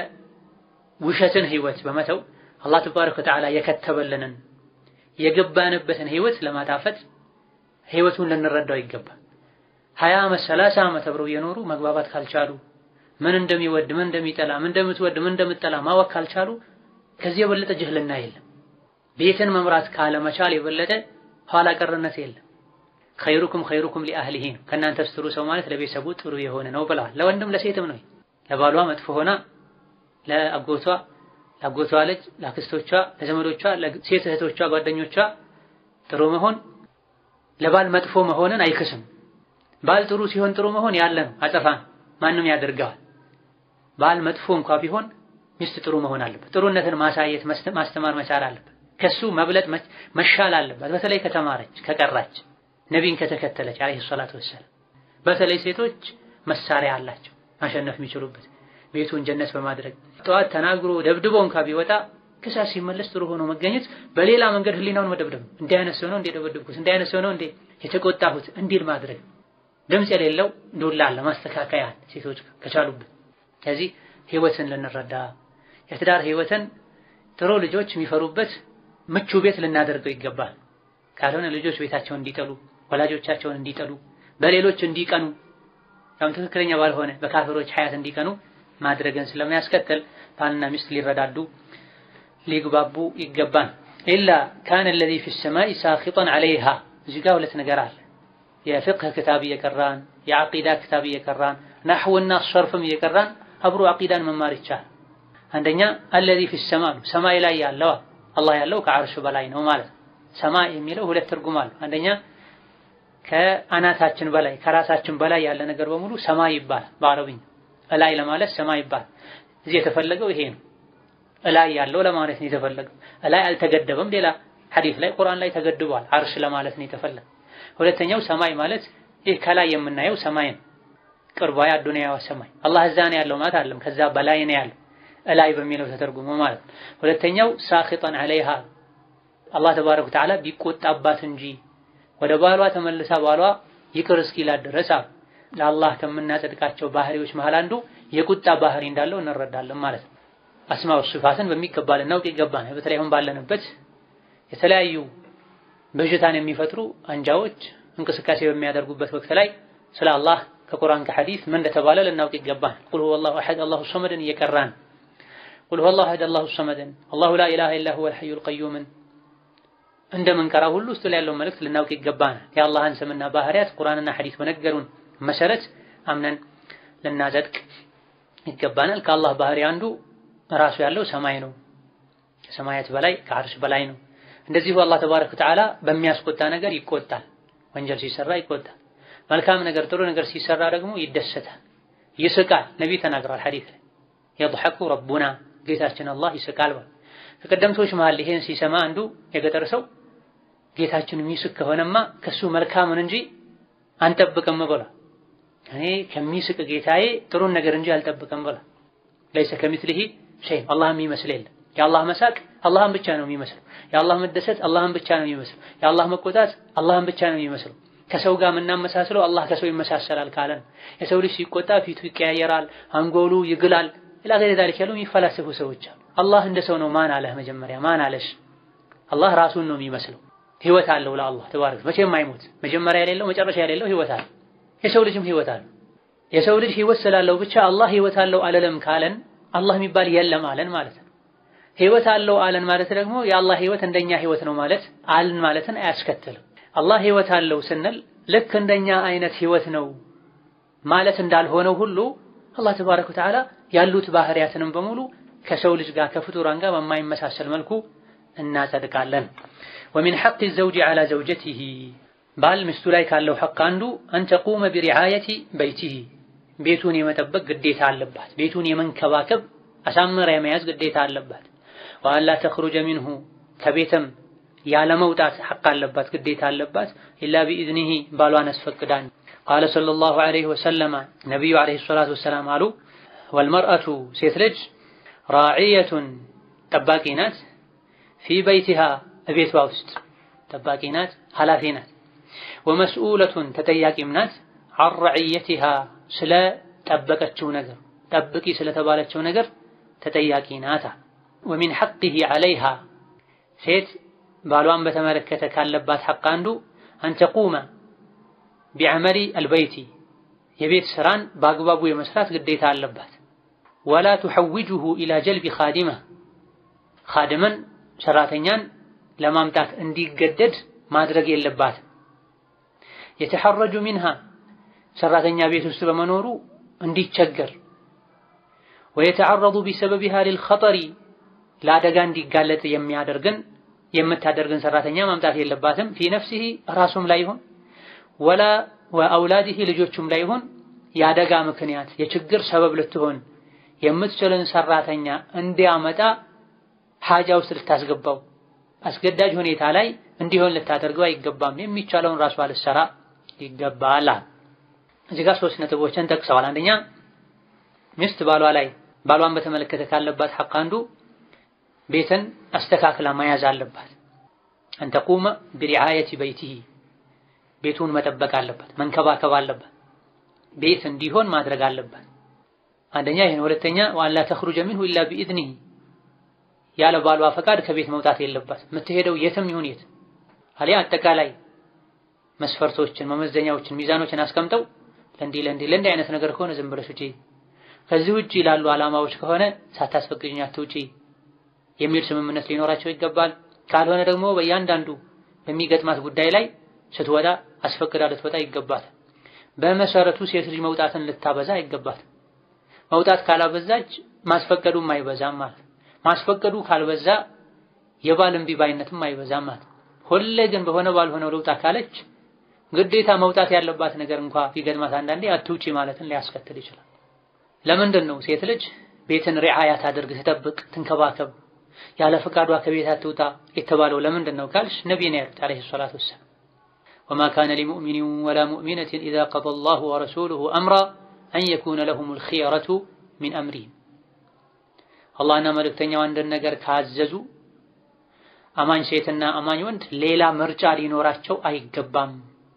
የውሸትን ህይወት በመተው አላህ ተባረከ ወተዓላ የከተበልንን የገባንበትን ህይወት ለማጣፈጥ ህይወቱን ልንረዳው ይገባል። ሀያ ዓመት ሰላሳ ዓመት አብረው የኖሩ መግባባት ካልቻሉ ምን እንደሚወድ ምን እንደሚጠላ ምን እንደምትወድ ምን እንደምትጠላ ማወቅ ካልቻሉ ከዚህ የበለጠ ጅህልና የለም። ቤትን መምራት ካለመቻል የበለጠ ኋላ ቀርነት የለም። ኸይሩኩም ኸይሩኩም ሊአህሊሂ ነው። ከእናንተ ጥሩ ሰው ማለት ለቤተሰቡ ጥሩ የሆነ ነው ብለዋል። ለወንድም ለሴትም ነው። ለባሏ መጥፎ ሆና ለአጎቷ ለአጎቷ ልጅ ለአክስቶቿ፣ ለዘመዶቿ፣ ለሴት እህቶቿ፣ ጓደኞቿ ጥሩ መሆን ለባል መጥፎ መሆንን አይክስም። ባል ጥሩ ሲሆን ጥሩ መሆን ያለ ነው፣ አጸፋ ነው፣ ማንም ያደርገዋል። ባል መጥፎ እንኳ ቢሆን ሚስት ጥሩ መሆን አለበት። ጥሩነትን ማሳየት ማስተማር መቻል አለበት። ከሱ መብለጥ መሻል አለበት። በተለይ ከተማረች ከቀራች ነቢን ከተከተለች አለይሂ ሰላቱ ወሰላም። በተለይ ሴቶች መሳሪያ አላቸው ማሸነፍ የሚችሉበት ቤቱን ጀነት በማድረግ ጠዋት ተናግሮ ደብድቦ እንኳ ቢወጣ ከሳት ሲመለስ ጥሩ ሆኖ መገኘት፣ በሌላ መንገድ ህሊናውን መደብደብ፣ እንዲህ አይነት ሰው ነው እንዴ ደበደብኩት፣ እንዲህ አይነት ሰው ነው እንዴ የተቆጣሁት እንዲል ማድረግ፣ ድምፅ የሌለው ዱላ አለ ማስተካከያ ሴቶች ከቻሉበት። ከዚህ ህይወትን ልንረዳ የትዳር ህይወትን ጥሩ ልጆች የሚፈሩበት ምቹ ቤት ልናደርገው ይገባል። ካልሆነ ልጆች ቤታቸውን እንዲጠሉ ወላጆቻቸውን እንዲጠሉ በሌሎች እንዲቀኑ ያም ትክክለኛ ባልሆነ በካፍሮች ሀያት እንዲቀኑ ማድረግን ስለሚያስከትል ባልና ሚስት ሊረዳዱ ሊግባቡ ይገባል። ኢላ ካነ አለዚ ፊ ሰማይ ሳኺጠን ዐለይሃ እዚህ ጋር ሁለት ነገር አለ። የፍቅህ ክታብ እየቀራን የዐቂዳ ክታብ እየቀራን ናሕውና ሰርፍም እየቀራን አብሮ ዐቂዳን መማር ይቻላል። አንደኛ አለዚ ፊ ሰማ ነው ሰማይ ላይ ያለው አላህ ያለው ከዐርሽ በላይ ነው ማለት ነው። ሰማይ የሚለው ሁለት ትርጉም አለው። አንደኛ ከአናታችን በላይ ከራሳችን በላይ ያለ ነገር በሙሉ ሰማይ ይባላል በአረብኛ እላይ ለማለት ሰማይ ይባላል። እዚህ የተፈለገው ይሄ ነው። እላይ ያለው ለማለት ነው የተፈለገው። እላይ አልተገደበም። ሌላ ሐዲስ ላይ ቁርአን ላይ ተገድቧል። አርሽ ለማለት ነው የተፈለገው። ሁለተኛው ሰማይ ማለት ይህ ከላይ የምናየው ሰማይ ነው። ቅርቧ አዱንያዋ ሰማይ አላህ እዛ ነው ያለው ማለት አይደለም። ከዛ በላይ ነው ያለው እላይ በሚለው ተተርጉሞ ማለት ነው። ሁለተኛው ሳኺጠን ዐለይሃ አላህ ተባረከ ወተዓላ ቢቆጣባት እንጂ ወደ ባሏ ተመልሳ ባሏ ይቅር እስኪላት ድረስ አሉ ለአላህ ከምናጸድቃቸው ባህሪዎች መሃል አንዱ የቁጣ ባህሪ እንዳለው እንረዳለን ማለት ነው። አስማው ሲፋትን በሚገባ ልናውቅ ይገባል። በተለይ አሁን ባለንበት የተለያዩ በሽታን የሚፈጥሩ አንጃዎች እንቅስቃሴ በሚያደርጉበት ወቅት ላይ ስለ አላህ ከቁርአን ከሐዲስ ምን እንደተባለ ልናውቅ ይገባል። ቁል ሁወላሁ አሐድ አላሁ ሰመድን እየቀራን ቁል ሁወላሁ አሐድ አላሁ ሰመድን አላሁ ላ ኢላሃ ኢላ ሁወል ሐዩል ቀዩምን እንደምንቀራ ሁሉ ውስጥ ላይ ያለውን መልእክት ልናውቅ ይገባናል። የአላህን ስምና ባህሪያት ቁርአንና ሐዲስ በነገሩን መሰረት አምነን ልናጸድቅ ይገባናል። ከአላህ ባህሪ አንዱ ራሱ ያለው ሰማይ ነው። ከሰማያት በላይ ከአርሽ በላይ ነው። እንደዚሁ አላህ ተባረከ ወተዓላ በሚያስቆጣ ነገር ይቆጣል። ወንጀል ሲሰራ ይቆጣል። መልካም ነገር ጥሩ ነገር ሲሰራ ደግሞ ይደሰታል፣ ይስቃል። ነቢይ ተናግረዋል ሐዲስ ላይ የضحኩ ረቡና ጌታችን አላህ ይስቃል። ከቀደምቶች መሃል ይሄን ሲሰማ አንዱ የገጠር ሰው ጌታችን የሚስቅ ከሆነማ ከሱ መልካምን እንጂ አንጠብቅም ብሏል። እኔ ከሚስቅ ጌታዬ ጥሩን ነገር እንጂ አልጠብቅም ብሏል። ለይሰ ከሚስሊሂ ሸይ አላህ የሚመስል የለም። የአላህ መሳቅ አላህን ብቻ ነው የሚመስለው። የአላህ መደሰት አላህን ብቻ ነው የሚመስለው። የአላህ መቆጣት አላህን ብቻ ነው የሚመስለው። ከሰው ጋር የምናመሳስለው አላህ ከሰው ይመሳሰላል ካለን የሰው ልጅ ሲቆጣ ፊቱ ይቀያየራል፣ አንጎሉ ይግላል። ኢላ ገይሪ ዛሊክ ያሉ የሚፈላሰፉ ሰዎች አሉ። አላህ እንደ ሰው ነው ማን አለህ? መጀመሪያ ማን አለሽ? አላህ ራሱን ነው የሚመስለው። ህይወት አለው ለአላህ ተባረከ መቼም አይሞት። መጀመሪያ የሌለው መጨረሻ የሌለው ህይወት አለው። የሰው ልጅም ህይወት አለው። የሰው ልጅ ህይወት ስላለው ብቻ አላህ ህይወት አለው አለለም ካለን አላህ የሚባል የለም አለን ማለት ነው። ህይወት አለው አለን ማለት ደግሞ የአላህ ህይወት እንደኛ ህይወት ነው ማለት አልን ማለትን አያስከትልም። አላህ ህይወት አለው ስንል ልክ እንደኛ አይነት ህይወት ነው ማለት እንዳልሆነው ሁሉ አላህ ተባረከ ወተዓላ ያሉት ባህሪያትንም በሙሉ ከሰው ልጅ ጋር ከፍጡራን ጋር በማይመሳሰል መልኩ እናጸድቃለን። ወሚን ሐቅ ዘውጅ ዐላ ዘውጀቲሂ ባል ሚስቱ ላይ ካለው ሐቅ አንዱ አንተቁመ ቢሪዓየቲ በይቲሂ ቤቱን የመጠበቅ ግዴታ አለባት። ቤቱን የመንከባከብ አሳምራ የመያዝ ግዴታ አለባት። ወአላ ተኽሩጀ ሚንሁ ከቤትም ያለመውጣት ሐቅ አለባት፣ ግዴታ አለባት። ኢላ ቢኢዝኒሂ ባሏን አስፈቅዳን። ቃለ ሰለላሁ ዐለይሂ ወሰለመ ነቢዩ ዐለይሂ ሰላቱ ወሰላም አሉ ወልመርአቱ ሴት ልጅ ራዕየቱን ጠባቂ ናት፣ ፊ በይቲሃ እቤቷ ውስጥ ጠባቂ ናት፣ ኃላፊ ናት። ወመስኡለቱን ተጠያቂም ናት፣ ዐን ረዕየቲሃ ስለ ጠበቀችው ነገር ጠብቂ ስለተባለችው ነገር ተጠያቂ ናታ። ወሚን ሐቂሂ ዐለይሃ ሴት ባሏን በተመለከተ ካለባት ሐቅ አንዱ አንተቁመ ቢዐመሊ አልበይቲ የቤት ስራን በአግባቡ የመስራት ግዴታ አለባት። ወላ ቱሐውጁሁ ኢላ ጀልቢ ኻዲማ ኻድምን ሰራተኛን ለማምጣት እንዲገደድ ማድረግ የለባትም። የተሐረጁ ሚንሃ ሰራተኛ ቤት ውስጥ በመኖሩ እንዲቸገር ወየተዓረዱ ቢሰበቢሃ ሊልኸጠሪ ለአደጋ እንዲጋለጥ የሚያደርግን የምታደርግን ሰራተኛ ማምጣት የለባትም። ፊ ነፍሲሂ ራሱም ላይ ይሁን ወላ ወአውላዲሂ ልጆቹም ላይ ይሁን የአደጋ ምክንያት የችግር ሰበብ ልትሆን የምትችልን ሰራተኛ እንዲያመጣ ሐጃ ውስጥ ልታስገባው አስገዳጅ ሁኔታ ላይ እንዲሆን ልታደርገው አይገባም። የሚቻለውን ራሷ ልትሰራ ይገባል። እዚህ ጋር ሶስት ነጥቦችን ጠቅሰዋል። አንደኛ ሚስት ባሏ ላይ ባሏን በተመለከተ ካለባት ሐቅ አንዱ ቤትን አስተካክላ መያዝ አለባት። አንተቁመ ቢሪዓየቲ በይቲሂ ቤቱን መጠበቅ አለባት፣ መንከባከብ አለባት፣ ቤት እንዲሆን ማድረግ አለባት። አንደኛ ይሄን። ሁለተኛ ወአላ ተኽሩጀ ሚንሁ ኢላ ቢኢዝኒሂ ያለ ባሏ ፈቃድ ከቤት መውጣት የለባት። የምትሄደው የትም ይሁን የት አሊያ አጠቃላይ መስፈርቶችን፣ መመዘኛዎችን፣ ሚዛኖችን አስቀምጠው ለእንዲህ ለእንዲህ ለእንዲህ አይነት ነገር ከሆነ ዝም ብለሽ ውጪ፣ ከዚህ ውጪ ላሉ ዓላማዎች ከሆነ ሳታስፈቅጂኝ አትውጪ የሚል ስምምነት ሊኖራቸው ይገባል። ካልሆነ ደግሞ በእያንዳንዱ በሚገጥማት ጉዳይ ላይ ስትወጣ አስፈቅዳ ልትወጣ ይገባል። በመሰረቱ ሴት ልጅ መውጣትን ልታበዛ አይገባት። መውጣት ካላበዛች ማስፈቀዱም አይበዛም ማለት ማስፈቀዱ ካልበዛ የባል እምቢ ባይነትም አይበዛም ማለት። ሁሌ ግን በሆነ ባልሆነው ልውጣ ካለች ግዴታ መውጣት ያለባት ነገር እንኳ ቢገጥማት አንዳንዴ አትውጪ ማለትን ሊያስከትል ይችላል። ለምንድን ነው ሴት ልጅ ቤትን ሪዓያ ታደርግ፣ ትጠብቅ፣ ትንከባከብ ያለ ፈቃዷ ከቤት አትውጣ የተባለው ለምንድን ነው ካልሽ ነቢይ ነው ያሉት አለይሂ ሰላቱ ወሰላም ወማ ካነ ሊሙእሚኒን ወላ ሙእሚነትን ኢዛ ቀደ አላሁ ወረሱሉሁ አምራ አን የኩነ ለሁሙል ኺየረቱ ሚን አምሪሂም አላህና መልእክተኛው አንድን ነገር ካዘዙ አማኝ ሴትና አማኝ ወንድ ሌላ ምርጫ ሊኖራቸው አይገባም።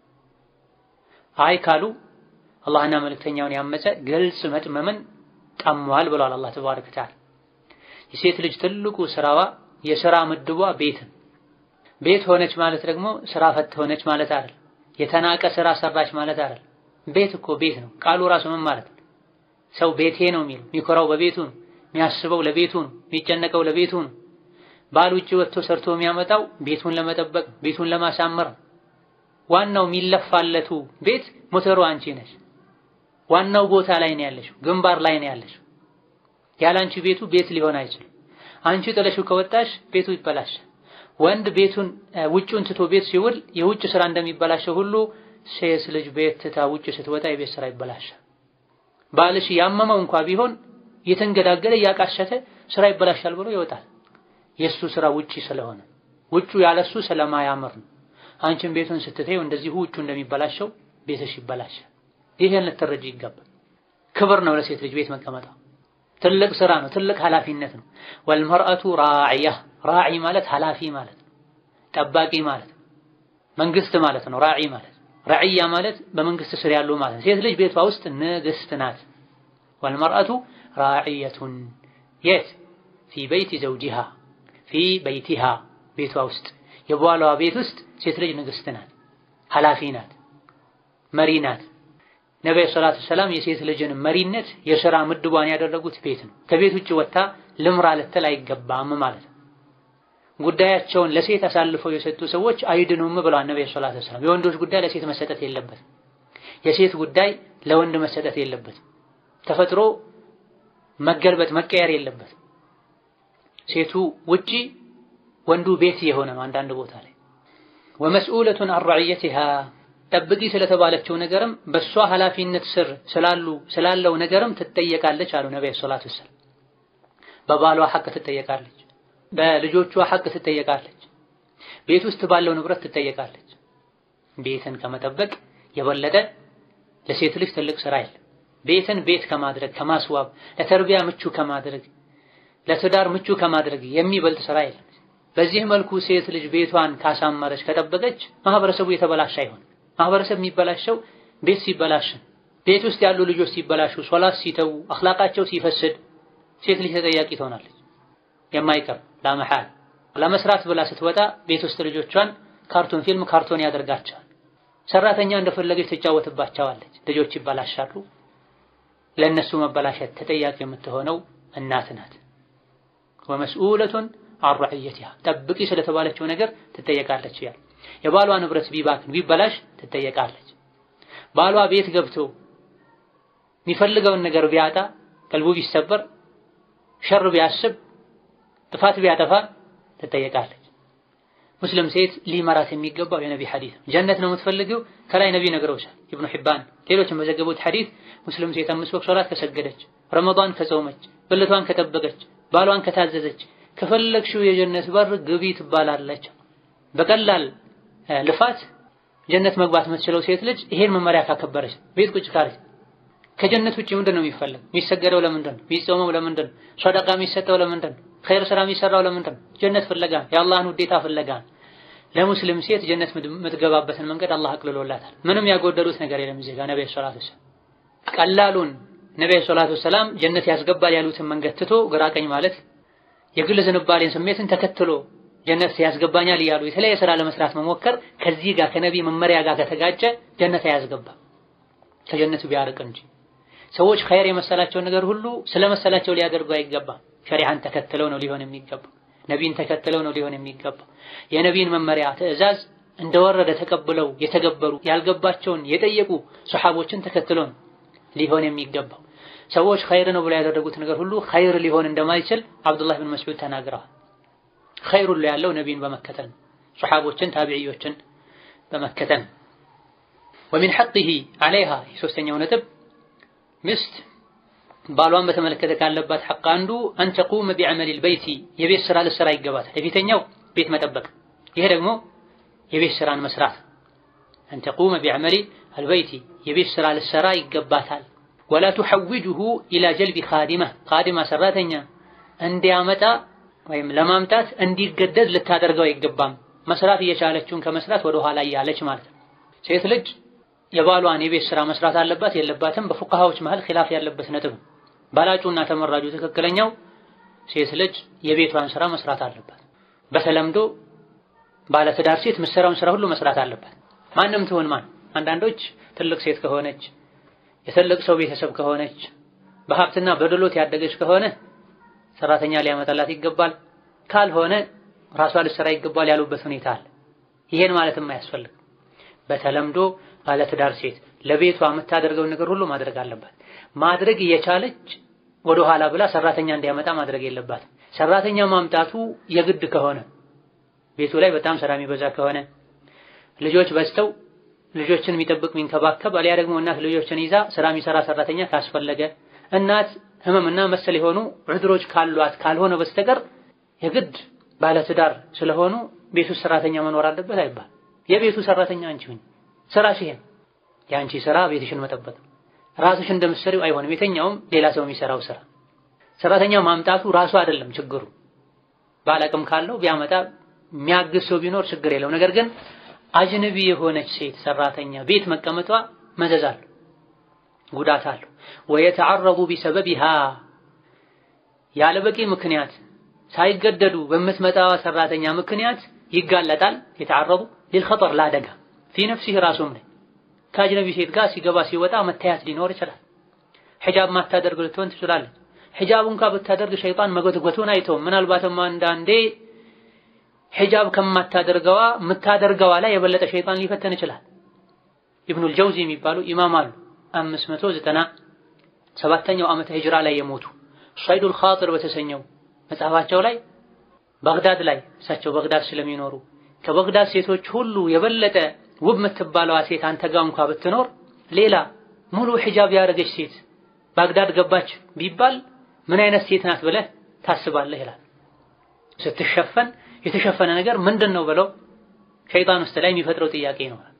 አይ ካሉ አላህና መልእክተኛውን ያመፀ ግልጽ መጥመምን ጠሟል ብሏል አላህ ተባረከ ወተዓላ። የሴት ልጅ ትልቁ ስራዋ የስራ ምድቧ ቤትን ቤት ሆነች ማለት ደግሞ ስራ ፈት ሆነች ማለት አይደል። የተናቀ ስራ ሰራች ማለት አይደል። ቤት እኮ ቤት ነው። ቃሉ ራሱ ምን ማለት ነው? ሰው ቤቴ ነው የሚለው የሚኮራው በቤቱ ነው፣ የሚያስበው ለቤቱ ነው፣ የሚጨነቀው ለቤቱ ነው። ባል ውጭ ወጥቶ ሰርቶ የሚያመጣው ቤቱን ለመጠበቅ ቤቱን ለማሳመር ዋናው የሚለፋለቱ ቤት ሞተሩ አንቺ ነሽ። ዋናው ቦታ ላይ ነው ያለሽው፣ ግንባር ላይ ነው ያለሽው። ያለ አንቺ ቤቱ ቤት ሊሆን አይችልም። አንቺ ጥለሽው ከወጣሽ ቤቱ ይበላሻል። ወንድ ቤቱን ውጩን ትቶ ቤት ሲውል የውጭ ስራ እንደሚበላሸው ሁሉ ሴት ልጅ ቤት ትታ ውጭ ስትወጣ የቤት ስራ ይበላሻል። ባልሽ ያመመው እንኳ ቢሆን የተንገዳገደ እያቃሸተ ስራ ይበላሻል ብሎ ይወጣል። የእሱ ስራ ውጪ ስለሆነ ውጩ ያለሱ ስለማያምር ነው። አንቺን ቤቱን ስትተይው እንደዚሁ ውጩ እንደሚበላሸው ቤትሽ ይበላሻል። ይሄን ልትረጂ ይገባል። ክብር ነው ለሴት ልጅ ቤት መቀመጧ። ትልቅ ስራ ነው፣ ትልቅ ኃላፊነት ነው። ወልመርአቱ ራዕያ ራዒ ማለት ኃላፊ ማለት ነው፣ ጠባቂ ማለት ነው፣ መንግስት ማለት ነው። ራዒ ማለት ረዕያ ማለት በመንግስት ስር ያሉ ማለት ነው። ሴት ልጅ ቤቷ ውስጥ ንግስት ናት። ወልመርአቱ ራዕየቱን የት ፊ በይቲ ዘውጂሃ ፊ በይቲሃ ቤቷ ውስጥ የቧሏ ቤት ውስጥ ሴት ልጅ ንግስት ናት፣ ኃላፊ ናት፣ መሪ ናት። ነብዩ ሰለላሁ ዐለይሂ ወሰለም የሴት ልጅን መሪነት የሥራ ምድቧን ያደረጉት ቤት ነው። ከቤት ውጭ ወጥታ ልምራ ልትል አይገባም ማለት ነው። ጉዳያቸውን ለሴት አሳልፈው የሰጡ ሰዎች አይድኑም ብለዋል ነብዩ ሰለላሁ ዐለይሂ ወሰለም። የወንዶች ጉዳይ ለሴት መሰጠት የለበትም። የሴት ጉዳይ ለወንድ መሰጠት የለበትም። ተፈጥሮ መገልበጥ መቀየር የለበትም። ሴቱ ውጪ ወንዱ ቤት የሆነ ነው። አንዳንድ ቦታ ላይ ወመስኡለቱን አን ረዕየቲሃ ጠብቂ ስለተባለችው ነገርም በሷ ኃላፊነት ስር ስላሉ ስላለው ነገርም ትጠየቃለች አሉ ነብዩ ሰለላሁ ዐለይሂ ወሰለም። በባሏ ሐቅ ትጠየቃለች፣ በልጆቿ ሐቅ ትጠየቃለች፣ ቤት ውስጥ ባለው ንብረት ትጠየቃለች። ቤትን ከመጠበቅ የበለጠ ለሴት ልጅ ትልቅ ስራ የለም። ቤትን ቤት ከማድረግ ከማስዋብ፣ ለተርቢያ ምቹ ከማድረግ፣ ለትዳር ምቹ ከማድረግ የሚበልጥ ስራ የለም። በዚህ መልኩ ሴት ልጅ ቤቷን ካሳመረች ከጠበቀች ማህበረሰቡ የተበላሸ አይሆን። ማህበረሰብ የሚበላሸው ቤት ሲበላሽ፣ ቤት ውስጥ ያሉ ልጆች ሲበላሹ፣ ሶላት ሲተዉ፣ አኽላቃቸው ሲፈስድ ሴት ልጅ ተጠያቂ ትሆናለች። የማይቀር ላመሐል ለመስራት ብላ ስትወጣ ቤት ውስጥ ልጆቿን ካርቶን ፊልም ካርቶን ያደርጋቸዋል። ሰራተኛ እንደፈለገች ትጫወትባቸዋለች። ልጆች ይበላሻሉ። ለእነሱ መበላሸት ተጠያቂ የምትሆነው እናት ናት። ወመስኡለቱን አን ረዕየቲሃ ጠብቂ ስለተባለችው ነገር ትጠየቃለች። ያል የባሏ ንብረት ቢባክን ቢበላሽ ትጠየቃለች። ባሏ ቤት ገብቶ የሚፈልገውን ነገር ቢያጣ ቀልቡ ቢሰበር ሸር ቢያስብ ጥፋት ቢያጠፋ ትጠየቃለች። ሙስሊም ሴት ሊመራት የሚገባው የነቢ ሐዲስ ጀነት ነው የምትፈልገው ከላይ ነቢ ነግረውሻል። ኢብኑ ሒባን ሌሎችም በዘገቡት ሐዲስ ሙስሊም ሴት አምስት ወቅት ሶላት ከሰገደች፣ ረመዳን ከጾመች፣ ብልቷን ከጠበቀች፣ ባሏን ከታዘዘች ከፈለግሽው የጀነት በር ግቢ ትባላለች። በቀላል ልፋት ጀነት መግባት የምትችለው ሴት ልጅ ይሄን መመሪያ ካከበረች ቤት ቁጭ ካለች ከጀነት ውጭ ምንድን ነው የሚፈለግ? የሚሰገደው ለምንድን ነው? የሚጾመው ለምንድን ነው? ሰደቃ የሚሰጠው ለምንድን ነው? ኸይር ስራ የሚሰራው ለምንድን ነው? ጀነት ፍለጋ፣ የአላህን ውዴታ ፍለጋ። ለሙስሊም ሴት ጀነት የምትገባበትን መንገድ አላህ አቅልሎላታል። ምንም ያጎደሉት ነገር የለም። እዚህ ጋር ነብዩ ሰለላሁ ዐለይሂ ወሰለም ቀላሉን ነብዩ ሰለላሁ ዐለይሂ ወሰለም ጀነት ያስገባል ያሉትን መንገድ ትቶ ግራ ቀኝ ማለት የግል ዝንባሌን ስሜትን ተከትሎ ጀነት ያስገባኛል እያሉ የተለያየ ስራ ለመስራት መሞከር ከዚህ ጋር ከነቢ መመሪያ ጋር ከተጋጨ ጀነት አያስገባም። ከጀነቱ ቢያርቅ እንጂ ሰዎች ኸይር የመሰላቸውን ነገር ሁሉ ስለመሰላቸው ሊያደርጉ አይገባም። ሸሪዓን ተከትለው ነው ሊሆን የሚገባው። ነቢን ተከትለው ነው ሊሆን የሚገባው። የነቢን መመሪያ ትዕዛዝ እንደወረደ ተቀብለው የተገበሩ ያልገባቸውን የጠየቁ ሰሓቦችን ተከትለው ነው ሊሆን የሚገባው። ሰዎች ኸይር ነው ብለው ያደረጉት ነገር ሁሉ ኸይር ሊሆን እንደማይችል አብዱላህ ብን መስዑድ ተናግረዋል። ኸይር ሁሉ ያለው ነቢይን በመከተል ነው። ሰሓቦችን ታቢዕዮችን በመከተል ነው። ወሚን ሐቂሂ ዐለይሃ የሶስተኛው ነጥብ ሚስት ባሏን በተመለከተ ካለባት ሐቅ አንዱ አን ተቁመ ቢዐመሊል በይቲ የቤት ስራ ልትሰራ ይገባታል። የፊተኛው ቤት መጠበቅ፣ ይሄ ደግሞ የቤት ስራን መስራት። አን ተቁመ ቢዐመሊ አልበይቲ የቤት ስራ ልትሰራ ይገባታል። ወላ ቱሐውጅሁ ኢላ ጀልቢ ኻዲማ ኻዲማ ሰራተኛ እንዲያመጣ ወይም ለማምጣት እንዲገደድ ልታደርገው አይገባም። መስራት እየቻለችውን ከመስራት ወደ ኋላ እያለች ማለት ነው። ሴት ልጅ የባሏን የቤት ስራ መስራት አለባት የለባትም፣ በፉቃሃዎች መሃል ኺላፍ ያለበት ነጥብ። ባላጩና ተመራጁ ትክክለኛው ሴት ልጅ የቤቷን ስራ መስራት አለባት። በተለምዶ ባለትዳር ሴት ምሰራውን ስራ ሁሉ መስራት አለባት። ማንም ትሆን ማን። አንዳንዶች ትልቅ ሴት ከሆነች የትልቅ ሰው ቤተሰብ ከሆነች በሀብትና በድሎት ያደገች ከሆነ ሰራተኛ ሊያመጣላት ይገባል፣ ካልሆነ ራሷ ልትሰራ ይገባል ያሉበት ሁኔታ አለ። ይሄን ማለትም አያስፈልግም። በተለምዶ ባለትዳር ሴት ለቤቷ የምታደርገውን ነገር ሁሉ ማድረግ አለባት። ማድረግ እየቻለች ወደ ኋላ ብላ ሰራተኛ እንዲያመጣ ማድረግ የለባትም። ሰራተኛ ማምጣቱ የግድ ከሆነ ቤቱ ላይ በጣም ስራ የሚበዛ ከሆነ ልጆች በዝተው ልጆችን የሚጠብቅ የሚንከባከብ አሊያ ደግሞ እናት ልጆችን ይዛ ስራ የሚሰራ ሰራተኛ ካስፈለገ እናት ህመምና መሰል የሆኑ ዑድሮች ካሏት ካልሆነ በስተቀር የግድ ባለትዳር ስለሆኑ ቤቱ ሰራተኛ መኖር አለበት አይባል። የቤቱ ሰራተኛ አንቺ ሁኚ። ስራሽ ይሄን የአንቺ ስራ ቤትሽን መጠበቅ ራስሽ እንደምትሰሪው አይሆንም። የተኛውም ሌላ ሰው የሚሰራው ስራ ሰራተኛው ማምጣቱ ራሱ አይደለም ችግሩ። ባለቅም ካለው ቢያመጣ የሚያግዝ ሰው ቢኖር ችግር የለው። ነገር ግን አጅነቢ የሆነች ሴት ሰራተኛ ቤት መቀመጧ መዘዝ አለው፣ ጉዳት አለው። ወየተዓረቡ ቢሰበቢሃ ያለ በቂ ምክንያት ሳይገደዱ በምትመጣዋ ሰራተኛ ምክንያት ይጋለጣል። የተዓረቡ ሊልኸጠር ለአደጋ ፊ ነፍሲህ ራሱም ላይ ከአጅነቢ ሴት ጋር ሲገባ ሲወጣ መታየት ሊኖር ይችላል። ሒጃብ ማታደርግ ልትሆን ትችላለች። ሒጃብ እንኳ ብታደርግ ሸይጣን መጎትጎቱን አይተውም። ምናልባትም አንዳንዴ ሒጃብ ከማታደርገዋ የምታደርገዋ ላይ የበለጠ ሸይጣን ሊፈተን ይችላል። ኢብኑል ጀውዚ የሚባሉ ኢማም አሉ። አምስት መቶ ዘጠና ሰባተኛው ዓመተ ሂጅራ ላይ የሞቱ ሷይዱል ኻጢር በተሰኘው መጽሐፋቸው ላይ ባግዳድ ላይ እሳቸው ባግዳድ ስለሚኖሩ ከባግዳድ ሴቶች ሁሉ የበለጠ ውብ የምትባለዋ ሴት አንተ ጋር እንኳ ብትኖር ሌላ ሙሉ ሒጃብ ያደረገች ሴት ባግዳድ ገባች ቢባል ምን አይነት ሴት ናት ብለህ ታስባለህ ይላል። ስትሸፈን የተሸፈነ ነገር ምንድን ነው ብለው ሸይጣን ውስጥ ላይ የሚፈጥረው ጥያቄ ይኖራል።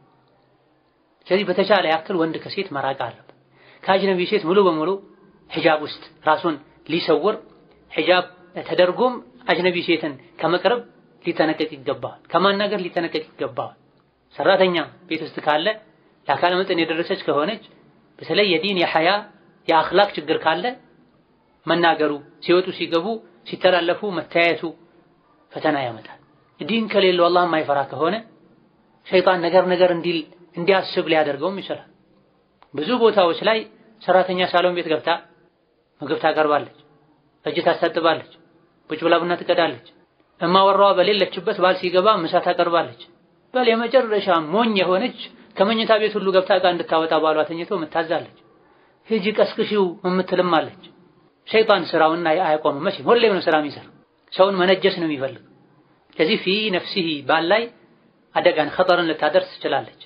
ስለዚህ በተቻለ ያክል ወንድ ከሴት መራቅ አለበት። ከአጅነቢ ሴት ሙሉ በሙሉ ሒጃብ ውስጥ ራሱን ሊሰውር ሒጃብ ተደርጎም አጅነቢ ሴትን ከመቅረብ ሊጠነቀቅ ይገባዋል። ከማናገር ሊጠነቀቅ ይገባዋል። ሰራተኛ ቤት ውስጥ ካለ ለአካለ መጠን የደረሰች ከሆነች በተለይ የዲን የሐያ የአኽላቅ ችግር ካለ መናገሩ ሲወጡ ሲገቡ ሲተላለፉ መተያየቱ ፈተና ያመጣል። ዲን ከሌለው አላህ የማይፈራ ከሆነ ሸይጣን ነገር ነገር እንዲል እንዲያስብ ሊያደርገውም ይችላል። ብዙ ቦታዎች ላይ ሰራተኛ ሳሎን ቤት ገብታ ምግብ ታቀርባለች፣ እጅ ታስታጥባለች፣ ቁጭ ብላ ቡና ትቀዳለች። እማወራዋ በሌለችበት ባል ሲገባ ምሳ ታቀርባለች። በል የመጨረሻ ሞኝ የሆነች ከመኝታ ቤት ሁሉ ገብታ ዕቃ እንድታወጣ ባሏ ተኝቶ ምታዛለች። ሂጂ ቀስቅሺው የምትልም አለች። ሸይጣን ስራውን አያቆምም። መቼም ሁሌም ነው ስራ የሚሰራ ሰውን መነጀስ ነው የሚፈልግ። ከዚህ ፊ ነፍሲሂ ባል ላይ አደጋን ኸጠርን ልታደርስ ትችላለች።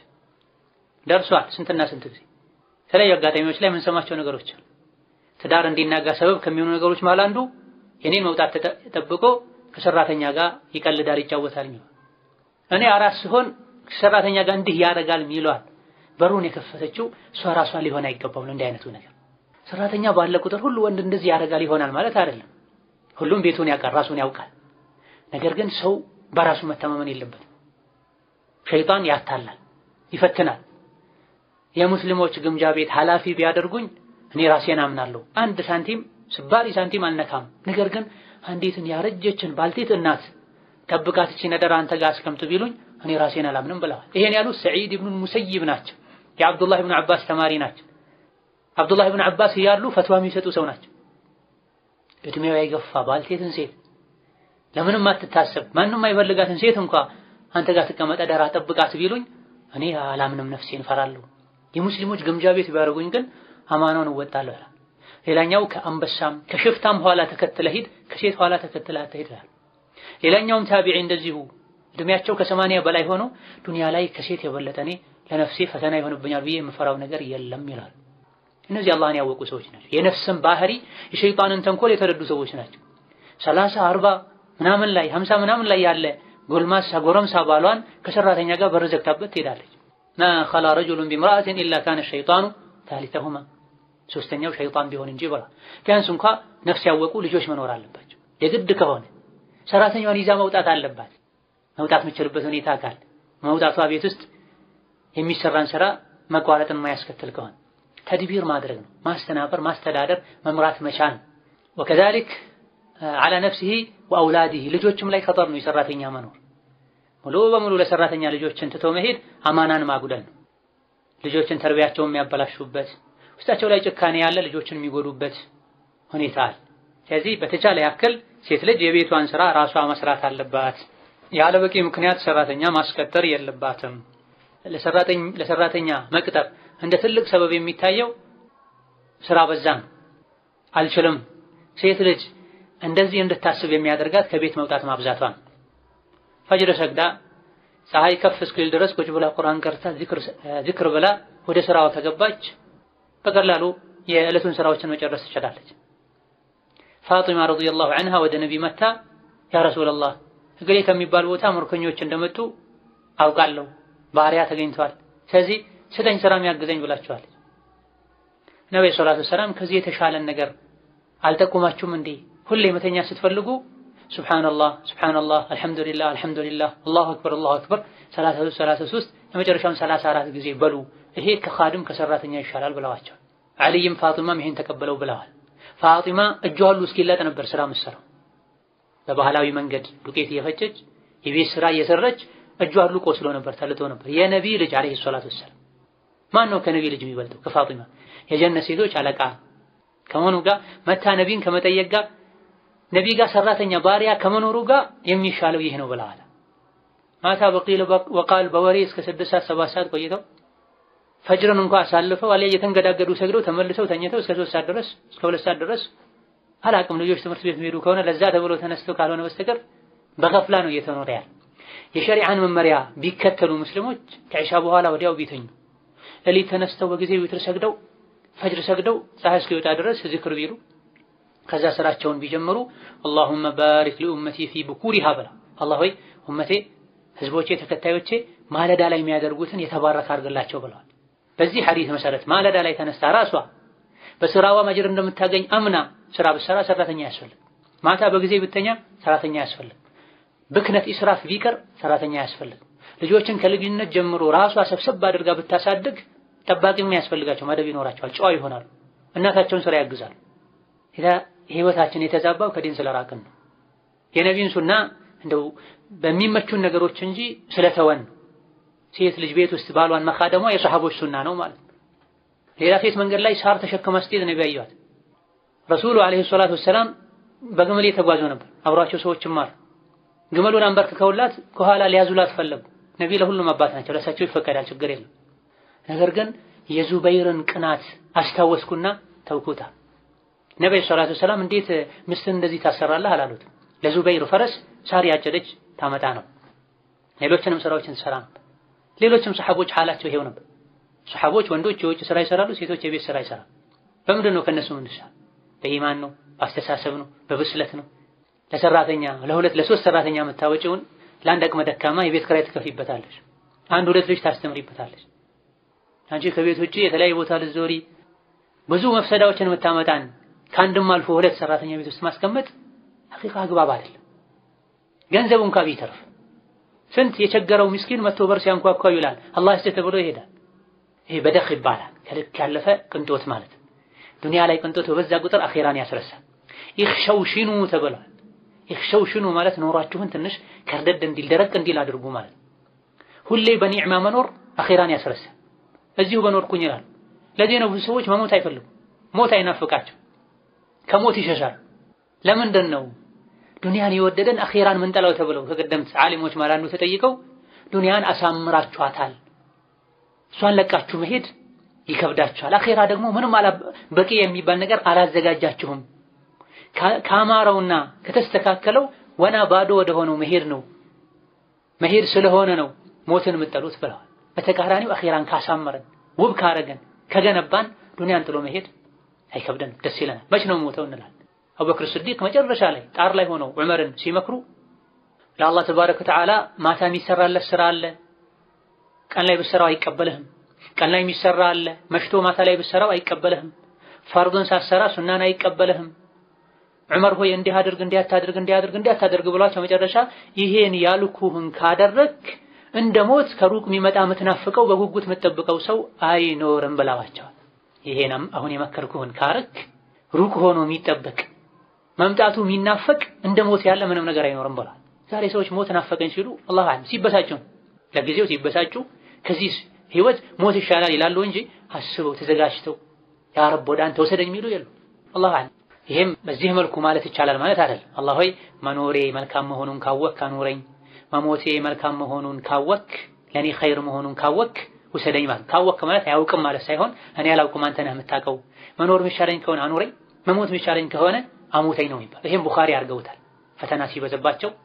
ደርሷል። ስንትና ስንት ጊዜ የተለያዩ አጋጣሚዎች ላይ የምንሰማቸው ነገሮች አሉ። ትዳር እንዲናጋ ሰበብ ከሚሆኑ ነገሮች መሃል አንዱ የኔን መውጣት ተጠብቆ ከሰራተኛ ጋር ይቀልዳል፣ ይጫወታል የሚለው እኔ አራስ ሲሆን ሰራተኛ ጋር እንዲህ ያደርጋል የሚለዋል። በሩን የከፈተችው እሷ ራሷ ሊሆን አይገባም። እንዲህ አይነቱ ነገር ሰራተኛ ባለ ቁጥር ሁሉ ወንድ እንደዚህ ያደርጋል ይሆናል ማለት አይደለም። ሁሉም ቤቱን ያውቃል፣ ራሱን ያውቃል። ነገር ግን ሰው በራሱ መተማመን የለበትም። ሸይጣን ያታላል፣ ይፈትናል። የሙስሊሞች ግምጃ ቤት ኃላፊ ቢያደርጉኝ እኔ ራሴን አምናለሁ፣ አንድ ሳንቲም ስባሪ ሳንቲም አልነካም። ነገር ግን አንዲትን ያረጀችን ባልቴት እናት ጠብቃት እቺ ነገር አንተ ጋር አስቀምጥ ቢሉኝ እኔ ራሴን አላምንም ብለዋል። ይሄን ያሉት ሰዒድ ኢብኑ ሙሰይብ ናቸው። የአብዱላህ ኢብኑ አባስ ተማሪ ናቸው። አብዱላህ ኢብኑ አባስ እያሉ ፈትዋ የሚሰጡ ሰው ናቸው። እድሜው የገፋ ባልቴትን ሴት ለምንም አትታሰብ ማንም አይፈልጋትን ሴት እንኳ አንተ ጋር ትቀመጠ ደራ ጠብቃት ቢሉኝ እኔ አላምንም፣ ነፍሴን እፈራለሁ። የሙስሊሞች ግምጃ ቤት ቢያደርጉኝ ግን አማናውን እወጣለሁ ይላል። ሌላኛው ከአንበሳም ከሽፍታም ኋላ ተከትለ ሂድ፣ ከሴት ኋላ ተከትለ አትሂድ ይላል። ሌላኛውም ታቢዒ እንደዚሁ እድሜያቸው ከሰማንያ በላይ ሆኖ ዱንያ ላይ ከሴት የበለጠ እኔ ለነፍሴ ፈተና ይሆንብኛል ብዬ የምፈራው ነገር የለም ይላል። እነዚህ አላህን ያወቁ ሰዎች ናቸው። የነፍስን ባህሪ የሸይጣንን ተንኮል የተረዱ ሰዎች ናቸው። ሰላሳ አርባ ምናምን ላይ ሀምሳ ምናምን ላይ ያለ ጎልማሳ ጎረምሳ ባሏን ከሰራተኛ ጋር በር ዘግታበት ትሄዳለች። ማ ኸላ ረጁሉን ቢምርአትን ኢላ ካነ ሸይጣኑ ታሊተሁማ ሶስተኛው ሸይጣን ቢሆን እንጂ ብላ ቢያንስ እንኳ ነፍስ ያወቁ ልጆች መኖር አለባቸው። የግድ ከሆነ ሰራተኛዋን ይዛ መውጣት አለባት። መውጣት የምችልበት ሁኔታ ካለ መውጣቷ ቤት ውስጥ የሚሰራን ስራ መቋረጥን የማያስከትል ከሆነ ተድቢር ማድረግ ነው። ማስተናበር፣ ማስተዳደር፣ መምራት መቻል ወከዛሊክ አላ ነፍሲሂ ወአውላዲሂ ልጆችም ላይ ኸጠር ነው የሰራተኛ መኖር። ሙሉ በሙሉ ለሰራተኛ ልጆችን ትቶ መሄድ አማናን ማጉደል ነው። ልጆችን ተርቢያቸውን የሚያበላሹበት ውስጣቸው ላይ ጭካኔ ያለ ልጆችን የሚጎዱበት ሁኔታ አለ። ስለዚህ በተቻለ ያክል ሴት ልጅ የቤቷን ስራ ራሷ መስራት አለባት። ያለ በቂ ምክንያት ሰራተኛ ማስቀጠር የለባትም። ለሰራተኛ መቅጠር እንደ ትልቅ ሰበብ የሚታየው ስራ በዛ ነው፣ አልችልም። ሴት ልጅ እንደዚህ እንድታስብ የሚያደርጋት ከቤት መውጣት ማብዛቷ ነው። ፈጅር ሰግዳ ፀሐይ ከፍ እስኪል ድረስ ቁጭ ብላ ቁርአን ቀርታ ዚክር ብላ ወደ ስራዋ ከገባች በቀላሉ የዕለቱን ስራዎችን መጨረስ ትችላለች። ፋጢማ ረዲየላሁ ዐንሃ ወደ ነቢ መታ ያ ረሱለላህ እገሌ ከሚባል ቦታ ምርኮኞች እንደመጡ አውቃለሁ፣ ባሪያ ተገኝተዋል። ስለዚህ ስጠኝ ስራ የሚያግዘኝ ብላችኋል። ነቢ ሰላቱ ሰላም ከዚህ የተሻለን ነገር አልጠቁማችሁም እንዴ? ሁሌ መተኛ ስትፈልጉ ሱብሓነላህ ሱብሓነላህ አልሐምዱሊላህ አልሐምዱሊላህ አላሁ አክበር አላሁ አክበር ሰላሳ ሦስት ሰላሳ ሦስት የመጨረሻውን ሰላሳ አራት ጊዜ በሉ ይሄ ከኻድም ከሰራተኛ ይሻላል ብለዋቸው። አልይም ፋጢማም ይሄን ተቀበለው ብለዋል። ፋጢማ እጇ ሁሉ እስኪላጥ ነበር ስራ የምትሰራው በባህላዊ መንገድ ዱቄት እየፈጨች የቤት ስራ እየሰራች እጇ ሁሉ ቆስሎ ነበር፣ ተልጦ ነበር። የነቢ ልጅ አለይሂ ሰላቱ ወሰላም ማን ነው ከነቢ ልጅ የሚበልጠው? ከፋጢማ የጀነት ሴቶች አለቃ ከመሆኑ ጋር መታ ነቢን ከመጠየቅ ጋር ነቢ ጋር ሰራተኛ ባሪያ ከመኖሩ ጋር የሚሻለው ይህ ነው ብለዋል። ማታ በቂል ወቃል በወሬ እስከ ስድስት ሰዓት ሰባት ሰዓት ቆይተው ፈጅርን እንኳ አሳልፈው አሊያ እየተንገዳገዱ ሰግደው ተመልሰው ተኝተው እስከ ሶስት ሰዓት ድረስ እስከ ሁለት ሰዓት ድረስ አላቅም ልጆች ትምህርት ቤት የሚሄዱ ከሆነ ለዛ ተብሎ ተነስተው ካልሆነ በስተቀር በገፍላ ነው እየተኖረ ያለ። የሸሪዓን መመሪያ ቢከተሉ ሙስሊሞች ከዒሻ በኋላ ወዲያው ቢተኙ ሌሊት ተነስተው በጊዜ ዊትር ሰግደው ፈጅር ሰግደው ፀሐይ እስኪወጣ ድረስ ዚክር ቢሉ ከዛ ስራቸውን ቢጀምሩ አላሁመ ባሪክ ሊኡመቲ ፊ ብኩሪሃ ብላ አላህ ሆይ ኡመቴ ህዝቦቼ ተከታዮቼ ማለዳ ላይ የሚያደርጉትን የተባረከ አድርግላቸው ብለዋል። በዚህ ሐዲስ መሰረት ማለዳ ላይ ተነስታ ራሷ በስራዋ መጅር እንደምታገኝ አምና ስራ ብትሰራ ሰራተኛ ያስፈልግ። ማታ በጊዜ ብተኛ ሰራተኛ ያስፈልግ። ብክነት ኢስራፍ ቢቀር ሰራተኛ ያስፈልግ። ልጆችን ከልጅነት ጀምሮ ራሷ ሰብሰብ አድርጋ ብታሳድግ ጠባቂ የሚያስፈልጋቸው መደብ ይኖራቸዋል፣ ጨዋ ይሆናሉ፣ እናታቸውን ስራ ያግዛሉ። ህይወታችን የተዛባው ከዲን ስለራቅን ነው። የነቢን ሱና እንደው በሚመቹን ነገሮች እንጂ ስለተወን ነው። ሴት ልጅ ቤት ውስጥ ባሏን መካደሟ የሰሐቦች ሱና ነው ማለት ነው። ሌላ ሴት መንገድ ላይ ሳር ተሸክማ ስትሄድ ነቢ ያዩዋት። ረሱሉ አለይሂ ሰላቱ ወሰላም በግመል የተጓዙ ነበር። አብሯቸው ሰዎችም አሉ። ግመሉን አንበርክከውላት ከኋላ ሊያዙላት ፈለጉ። ነቢ ለሁሉም አባት ናቸው፣ ለእሳቸው ይፈቀዳል፣ ችግር የለም። ነገር ግን የዙበይርን ቅናት አስታወስኩና ተውኩታ። ነቢ ሰላቱ ወሰላም እንዴት ሚስትን እንደዚህ ታሰራለህ አላሉት። ለዙበይር ፈረስ ሳር ያጨደች ታመጣ ነው። ሌሎችንም ስራዎችን ትሰራ ነበር። ሌሎችም ሰሐቦች ሐላቸው ይሄው ነበር። ሰሐቦች ወንዶች የውጭ ስራ ይሰራሉ፣ ሴቶች የቤት ስራ ይሰራሉ። በምንድን ነው ከነሱ ምንሻ? በኢማን ነው፣ በአስተሳሰብ ነው፣ በብስለት ነው። ለሰራተኛ ለሁለት ለሶስት ሰራተኛ የምታወጪውን ለአንድ አቅመ ደካማ የቤት ኪራይ ትከፊበታለች። አንድ ሁለት ልጅ ታስተምሪበታለች። አንቺ ከቤት ውጪ የተለያየ ቦታ ልትዞሪ ብዙ መፍሰዳዎችን የምታመጣን ከአንድም አልፎ ሁለት ሰራተኛ ቤት ውስጥ ማስቀመጥ ሐቂቃ አግባብ አይደለም። ገንዘቡ እንኳ ቢተርፍ ስንት የቸገረው ምስኪን መቶ በር ሲያንኳኳ ይውላል። አላህ ይስጥህ ተብሎ ይሄዳል። ይሄ በደኽ ይባላል። ከልክ ያለፈ ቅንጦት ማለት ዱንያ ላይ ቅንጦት በበዛ ቁጥር አኼራን ያስረሳል። ይኽሸውሽኑ ተብሏል። ይኽሸውሽኑ ማለት ኖሯችሁን ትንሽ ከርደድ እንዲል ደረቅ እንዲል አድርጉ ማለት ሁሌ በኒዕማ መኖር አኼራን ያስረሳል። እዚሁ በኖርኩኝ ይላል። ለዚህ ነው ብዙ ሰዎች መሞት አይፈልጉም። ሞት አይናፍቃቸው፣ ከሞት ይሸሻል። ለምንድን ነው ዱንያን የወደደን አኼራን ምንጠላው ተብለው ከቀደምት ዓሊሞች ማለት አንዱ ተጠይቀው ዱንያን አሳምራችኋታል፣ እሷን ለቃችሁ መሄድ ይከብዳችኋል። አኼራ ደግሞ ምንም በቂ የሚባል ነገር አላዘጋጃችሁም። ካማረውና ከተስተካከለው ወና ባዶ ወደ ሆነው መሄድ ነው መሄድ ስለሆነ ነው ሞትን የምጠሉት ብለዋል። በተቃራኒው አኼራን ካሳመረን ውብ ካረገን ከገነባን ዱንያን ጥሎ መሄድ አይከብደንም፣ ደስ ይለናል። መች ነው ሞተው እንላለን። አቡበክር ስዲቅ መጨረሻ ላይ ጣር ላይ ሆነው ዑመርን ሲመክሩ ለአላህ ተባረከ ወተዓላ ማታ የሚሰራለት ስራ አለ፣ ቀን ላይ ብትሰራው አይቀበልህም። ቀን ላይ የሚሰራ አለ፣ መሽቶ ማታ ላይ ብትሰራው አይቀበልህም። ፈርዱን ሳትሰራ ሱናን አይቀበልህም። ዑመር ሆይ እንዲህ አድርግ፣ እንዲህ አታድርግ፣ እንዲህ አድርግ፣ እንዲህ አታድርግ ብሏቸው መጨረሻ ይሄን ያልኩህን ካደረክ እንደ ሞት ከሩቅ የሚመጣ የምትናፍቀው በጉጉት የምትጠብቀው ሰው አይኖርም ብለዋቸዋል። ይሄንም አሁን የመከርኩህን ካረክ ሩቅ ሆኖ የሚጠበቅ መምጣቱ የሚናፈቅ እንደ ሞት ያለ ምንም ነገር አይኖርም ብሏል። ዛሬ ሰዎች ሞት ናፈቀኝ ሲሉ አላህ አለም ሲበሳጩ ለጊዜው ሲበሳጩ ከዚህ ህይወት ሞት ይሻላል ይላሉ እንጂ አስበው ተዘጋጅተው ያ ረብ ወደ አንተ ወሰደኝ የሚሉ የሉ። አላህ አለም። ይሄም በዚህ መልኩ ማለት ይቻላል ማለት አይደለም። አላህ ሆይ መኖሬ መልካም መሆኑን ካወክ አኑረኝ፣ መሞቴ መልካም መሆኑን ካወክ ለኔ ኸይር መሆኑን ካወክ ውሰደኝ ማለት ካወክ ማለት አያውቅም ማለት ሳይሆን እኔ አላውቅም አንተ ነህ የምታውቀው። መኖር የሚሻለኝ ከሆነ አኑረኝ፣ መሞት የሚሻለኝ ከሆነ አሙተኝ ነው የሚባል። ይሄም ቡኻሪ አድርገውታል። ፈተና ሲበዘባቸው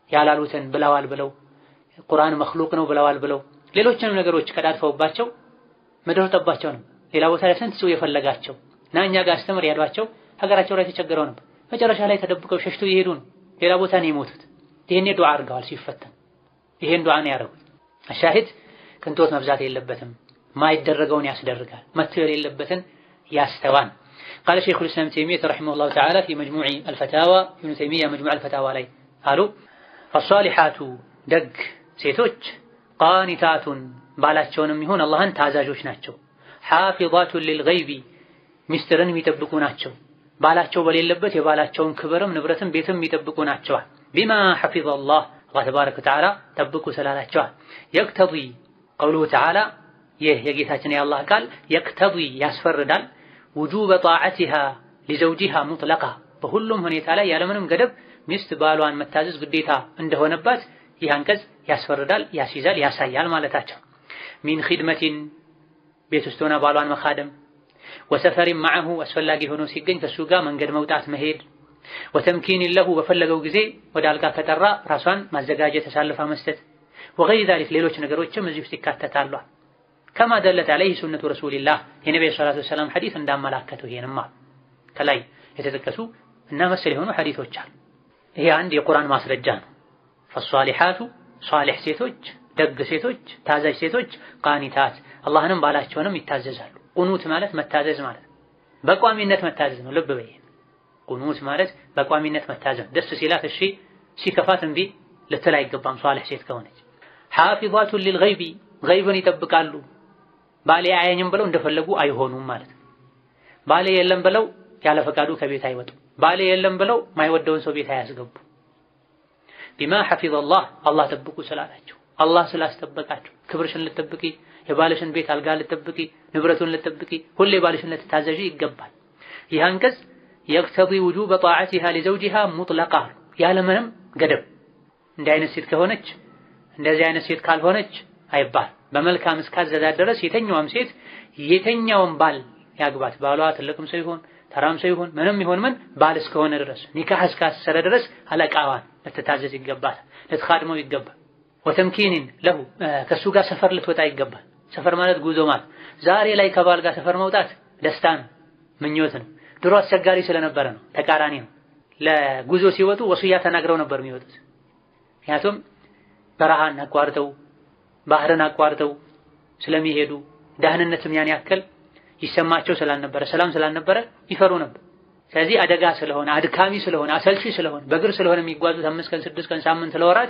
ያላሉትን ብለዋል ብለው ቁርአን መክሉቅ ነው ብለዋል ብለው ሌሎችንም ነገሮች ቀዳድፈውባቸው መደረጠባቸው ነው። ሌላ ቦታ ላይ ስንት ሰው የፈለጋቸው እና እኛ ጋር አስተምር ያሏቸው ሀገራቸው ላይ ተቸግረው ነበር። መጨረሻ ላይ ተደብቀው ሸሽተው እየሄዱ ነው። ሌላ ቦታ ነው የሞቱት። ይሄኔ ዱዓ አድርገዋል ሲፈተን። ይሄን ዱዓ ነው ያደረጉት። አሻሂድ ቅንጦት መብዛት የለበትም። ማይደረገውን ያስደርጋል። መተው የሌለበትን ያስተዋል። ቃለ ሸይኹል ኢስላም ተይሚያ ረሒመሁላሁ ተዓላ ፊ መጅሙዕ አልፈታዋ ኢብኑ ተይሚያ መጅሙዕ አልፈታዋ ላይ አሉ ፈሷሊሓቱ ደግ ሴቶች ቃኒታቱን ባላቸውንም ይሁን አላህን ታዛዦች ናቸው። ሓፊዛቱን ሊልገይቢ ሚስጥርን የሚጠብቁ ናቸው። ባላቸው በሌለበት የባላቸውን ክብርም ንብረትም ቤትም የሚጠብቁ ናቸዋል። ቢማ ሐፊዘ አላህ አላህ ተባረከ ወተዓላ ጠብቁ ስላላቸዋል። የቅተዲ ቀውሉሁ ተዓላ ይህ የጌታችን የአላህ ቃል የቅተዲ ያስፈርዳል ውጁበ ጣዓቲሃ ሊዘውጂሃ ሙጥለቃ በሁሉም ሁኔታ ላይ ያለምንም ገደብ ሚስት ባሏን መታዘዝ ግዴታ እንደሆነባት ይህ አንቀጽ ያስፈርዳል፣ ያስይዛል፣ ያሳያል ማለታቸው። ሚን ኺድመቲን ቤት ውስጥ ሆና ባሏን መኻደም፣ ወሰፈሪን ማዐሁ አስፈላጊ ሆኖ ሲገኝ ከእሱ ጋር መንገድ መውጣት መሄድ፣ ወተምኪን ለሁ በፈለገው ጊዜ ወደ አልጋ ከጠራ ራሷን ማዘጋጀት ተሳልፋ መስጠት፣ ወገይር ዛሊክ ሌሎች ነገሮችም እዚህ ውስጥ ይካተታሉ። ከማ ደለት ዐለይሂ ሱነቱ ረሱሊላህ የነቢዩ ሰላቱ ወሰላም ሐዲስ እንዳመላከተው ይሄንማ ከላይ የተጠቀሱ እና መሰል የሆኑ ሐዲሶች አሉ። ይሄ አንድ የቁርአን ማስረጃ ነው። ፈሷሊሓቱ ሷሊሕ ሴቶች፣ ደግ ሴቶች፣ ታዛዥ ሴቶች ቃኒታት አላህንም ባላቸውንም ይታዘዛሉ። ቁኑት ማለት መታዘዝ ማለት በቋሚነት መታዘዝ ነው። ልብ በይ። ቁኑት ማለት በቋሚነት መታዘዝ፣ ደስ ሲላት እሺ፣ ሲከፋት እምቢ ልትል አይገባም። ሷሊሕ ሴት ከሆነች ሓፊዛቱን ሊልገይቢ ገይብን ይጠብቃሉ። ባሌ አያኝም ብለው እንደፈለጉ አይሆኑም ማለት ነው። ባሌ የለም ብለው ያለ ፈቃዱ ከቤት አይወጡ። ባሌ የለም ብለው ማይወደውን ሰው ቤት አያስገቡ። ቢማ ሐፊዘ አላህ አላህ ጠብቁ ስላላቸው አላህ ስላስጠበቃቸው ክብርሽን ልጠብቂ፣ የባልሽን ቤት አልጋ ልጠብቂ፣ ንብረቱን ልጠብቂ፣ ሁሌ ባልሽን ልትታዘዢ ይገባል። ይህ አንቀጽ የቅተዲ ውጁበ ጣዓቲሃ ሊዘውጂሃ ሙጥለቃ ያለምንም ገደብ እንዲህ አይነት ሴት ከሆነች እንደዚህ አይነት ሴት ካልሆነች አይባል። በመልካም እስካዘዛት ድረስ የተኛውም ሴት የተኛውም ባል ያግባት። ባሏ ትልቅም ሰው ይሁን ተራም ሰው ይሁን ምንም ይሁን ምን ባል እስከሆነ ድረስ ኒካህ እስካሰረ ድረስ አለቃዋን ልትታዘዝ ይገባል፣ ልትኻድመው ይገባል። ወተምኪኒን ለሁ ከእሱ ጋር ሰፈር ልትወጣ ይገባል። ሰፈር ማለት ጉዞ ማለት ዛሬ ላይ ከባል ጋር ሰፈር መውጣት ደስታ ነው፣ ምኞት ነው። ድሮ አስቸጋሪ ስለነበረ ነው፣ ተቃራኒ ነው። ለጉዞ ሲወጡ ወሱያ ተናግረው ነበር የሚወጡት። ምክንያቱም በረሃን አቋርጠው ባህርን አቋርጠው ስለሚሄዱ ደህንነትም ያን ያክል ይሰማቸው ስላልነበረ ሰላም ስላልነበረ ይፈሩ ነበር። ስለዚህ አደጋ ስለሆነ አድካሚ ስለሆነ አሰልቺ ስለሆነ በእግር ስለሆነ የሚጓዙት አምስት ቀን ስድስት ቀን ሳምንት ለወራት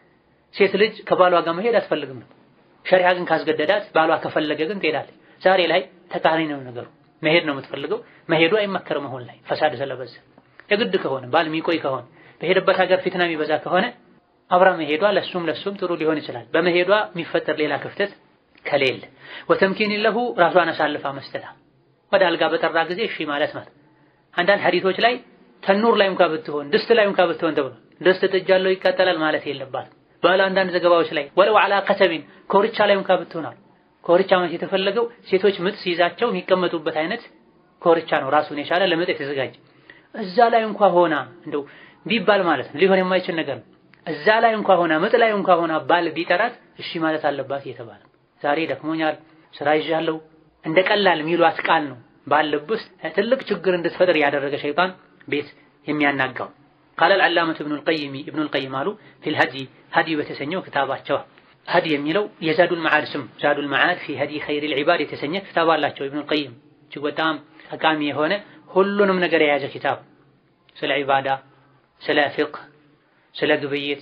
ሴት ልጅ ከባሏ ጋር መሄድ አትፈልግም ነበር። ሸሪዓ ግን ካስገደዳት ባሏ ከፈለገ ግን ትሄዳለች። ዛሬ ላይ ተቃራኒ ነው ነገሩ። መሄድ ነው የምትፈልገው። መሄዱ አይመከርም። አሁን ላይ ፈሳድ ስለበዛ የግድ ከሆነ ባል የሚቆይ ከሆነ በሄደበት ሀገር ፊትና የሚበዛ ከሆነ አብራ መሄዷ ለሱም ለሱም ጥሩ ሊሆን ይችላል። በመሄዷ የሚፈጠር ሌላ ክፍተት ከሌለ ወተምኪን ለሁ ራሷን አሳልፋ መስጠታ ወደ አልጋ በጠራ ጊዜ እሺ ማለት ማለት አንዳንድ ሐዲሶች ላይ ተኑር ላይ እንኳ ብትሆን ድስት ላይ እንኳ ብትሆን ተብሎ ድስት ጥጃለው ይቃጠላል ማለት የለባት። ባለ አንዳንድ ዘገባዎች ላይ ወለው ዐላ ከተቢን ኮርቻ ላይ እንኳ ብትሆናል። ኮርቻ ማለት የተፈለገው ሴቶች ምጥ ሲይዛቸው የሚቀመጡበት አይነት ኮርቻ ነው፣ ራሱን የቻለ ለምጥ የተዘጋጀ እዛ ላይ እንኳ ሆና እንደው ቢባል ማለት ነው ሊሆን የማይችል ነገር ነው። እዛ ላይ እንኳ ሆና ምጥ ላይ እንኳ ሆና ባል ቢጠራት እሺ ማለት አለባት እየተባለ ዛሬ ደክሞኛል፣ ስራ ይዣለሁ እንደ ቀላል የሚሏት ቃል ነው ባል ልብ ውስጥ ትልቅ ችግር እንድትፈጥር ያደረገ ሸይጣን ቤት የሚያናጋው። ቃለ አልዓላመቱ ኢብኑል ቀይም ኢብኑል ቀይም አሉ ፊል ሀዲ ሀዲ በተሰኘው ክታባቸው ሀዲ የሚለው የዛዱል መዓድ ስም ዛዱል መዓድ ፊ ሀዲ ኸይሪል ዒባድ የተሰኘ ክታብ አላቸው ኢብኑል ቀይም እጅግ በጣም ጠቃሚ የሆነ ሁሉንም ነገር የያዘ ኪታብ ስለ ዒባዳ፣ ስለ ፊቅህ፣ ስለ ግብይት፣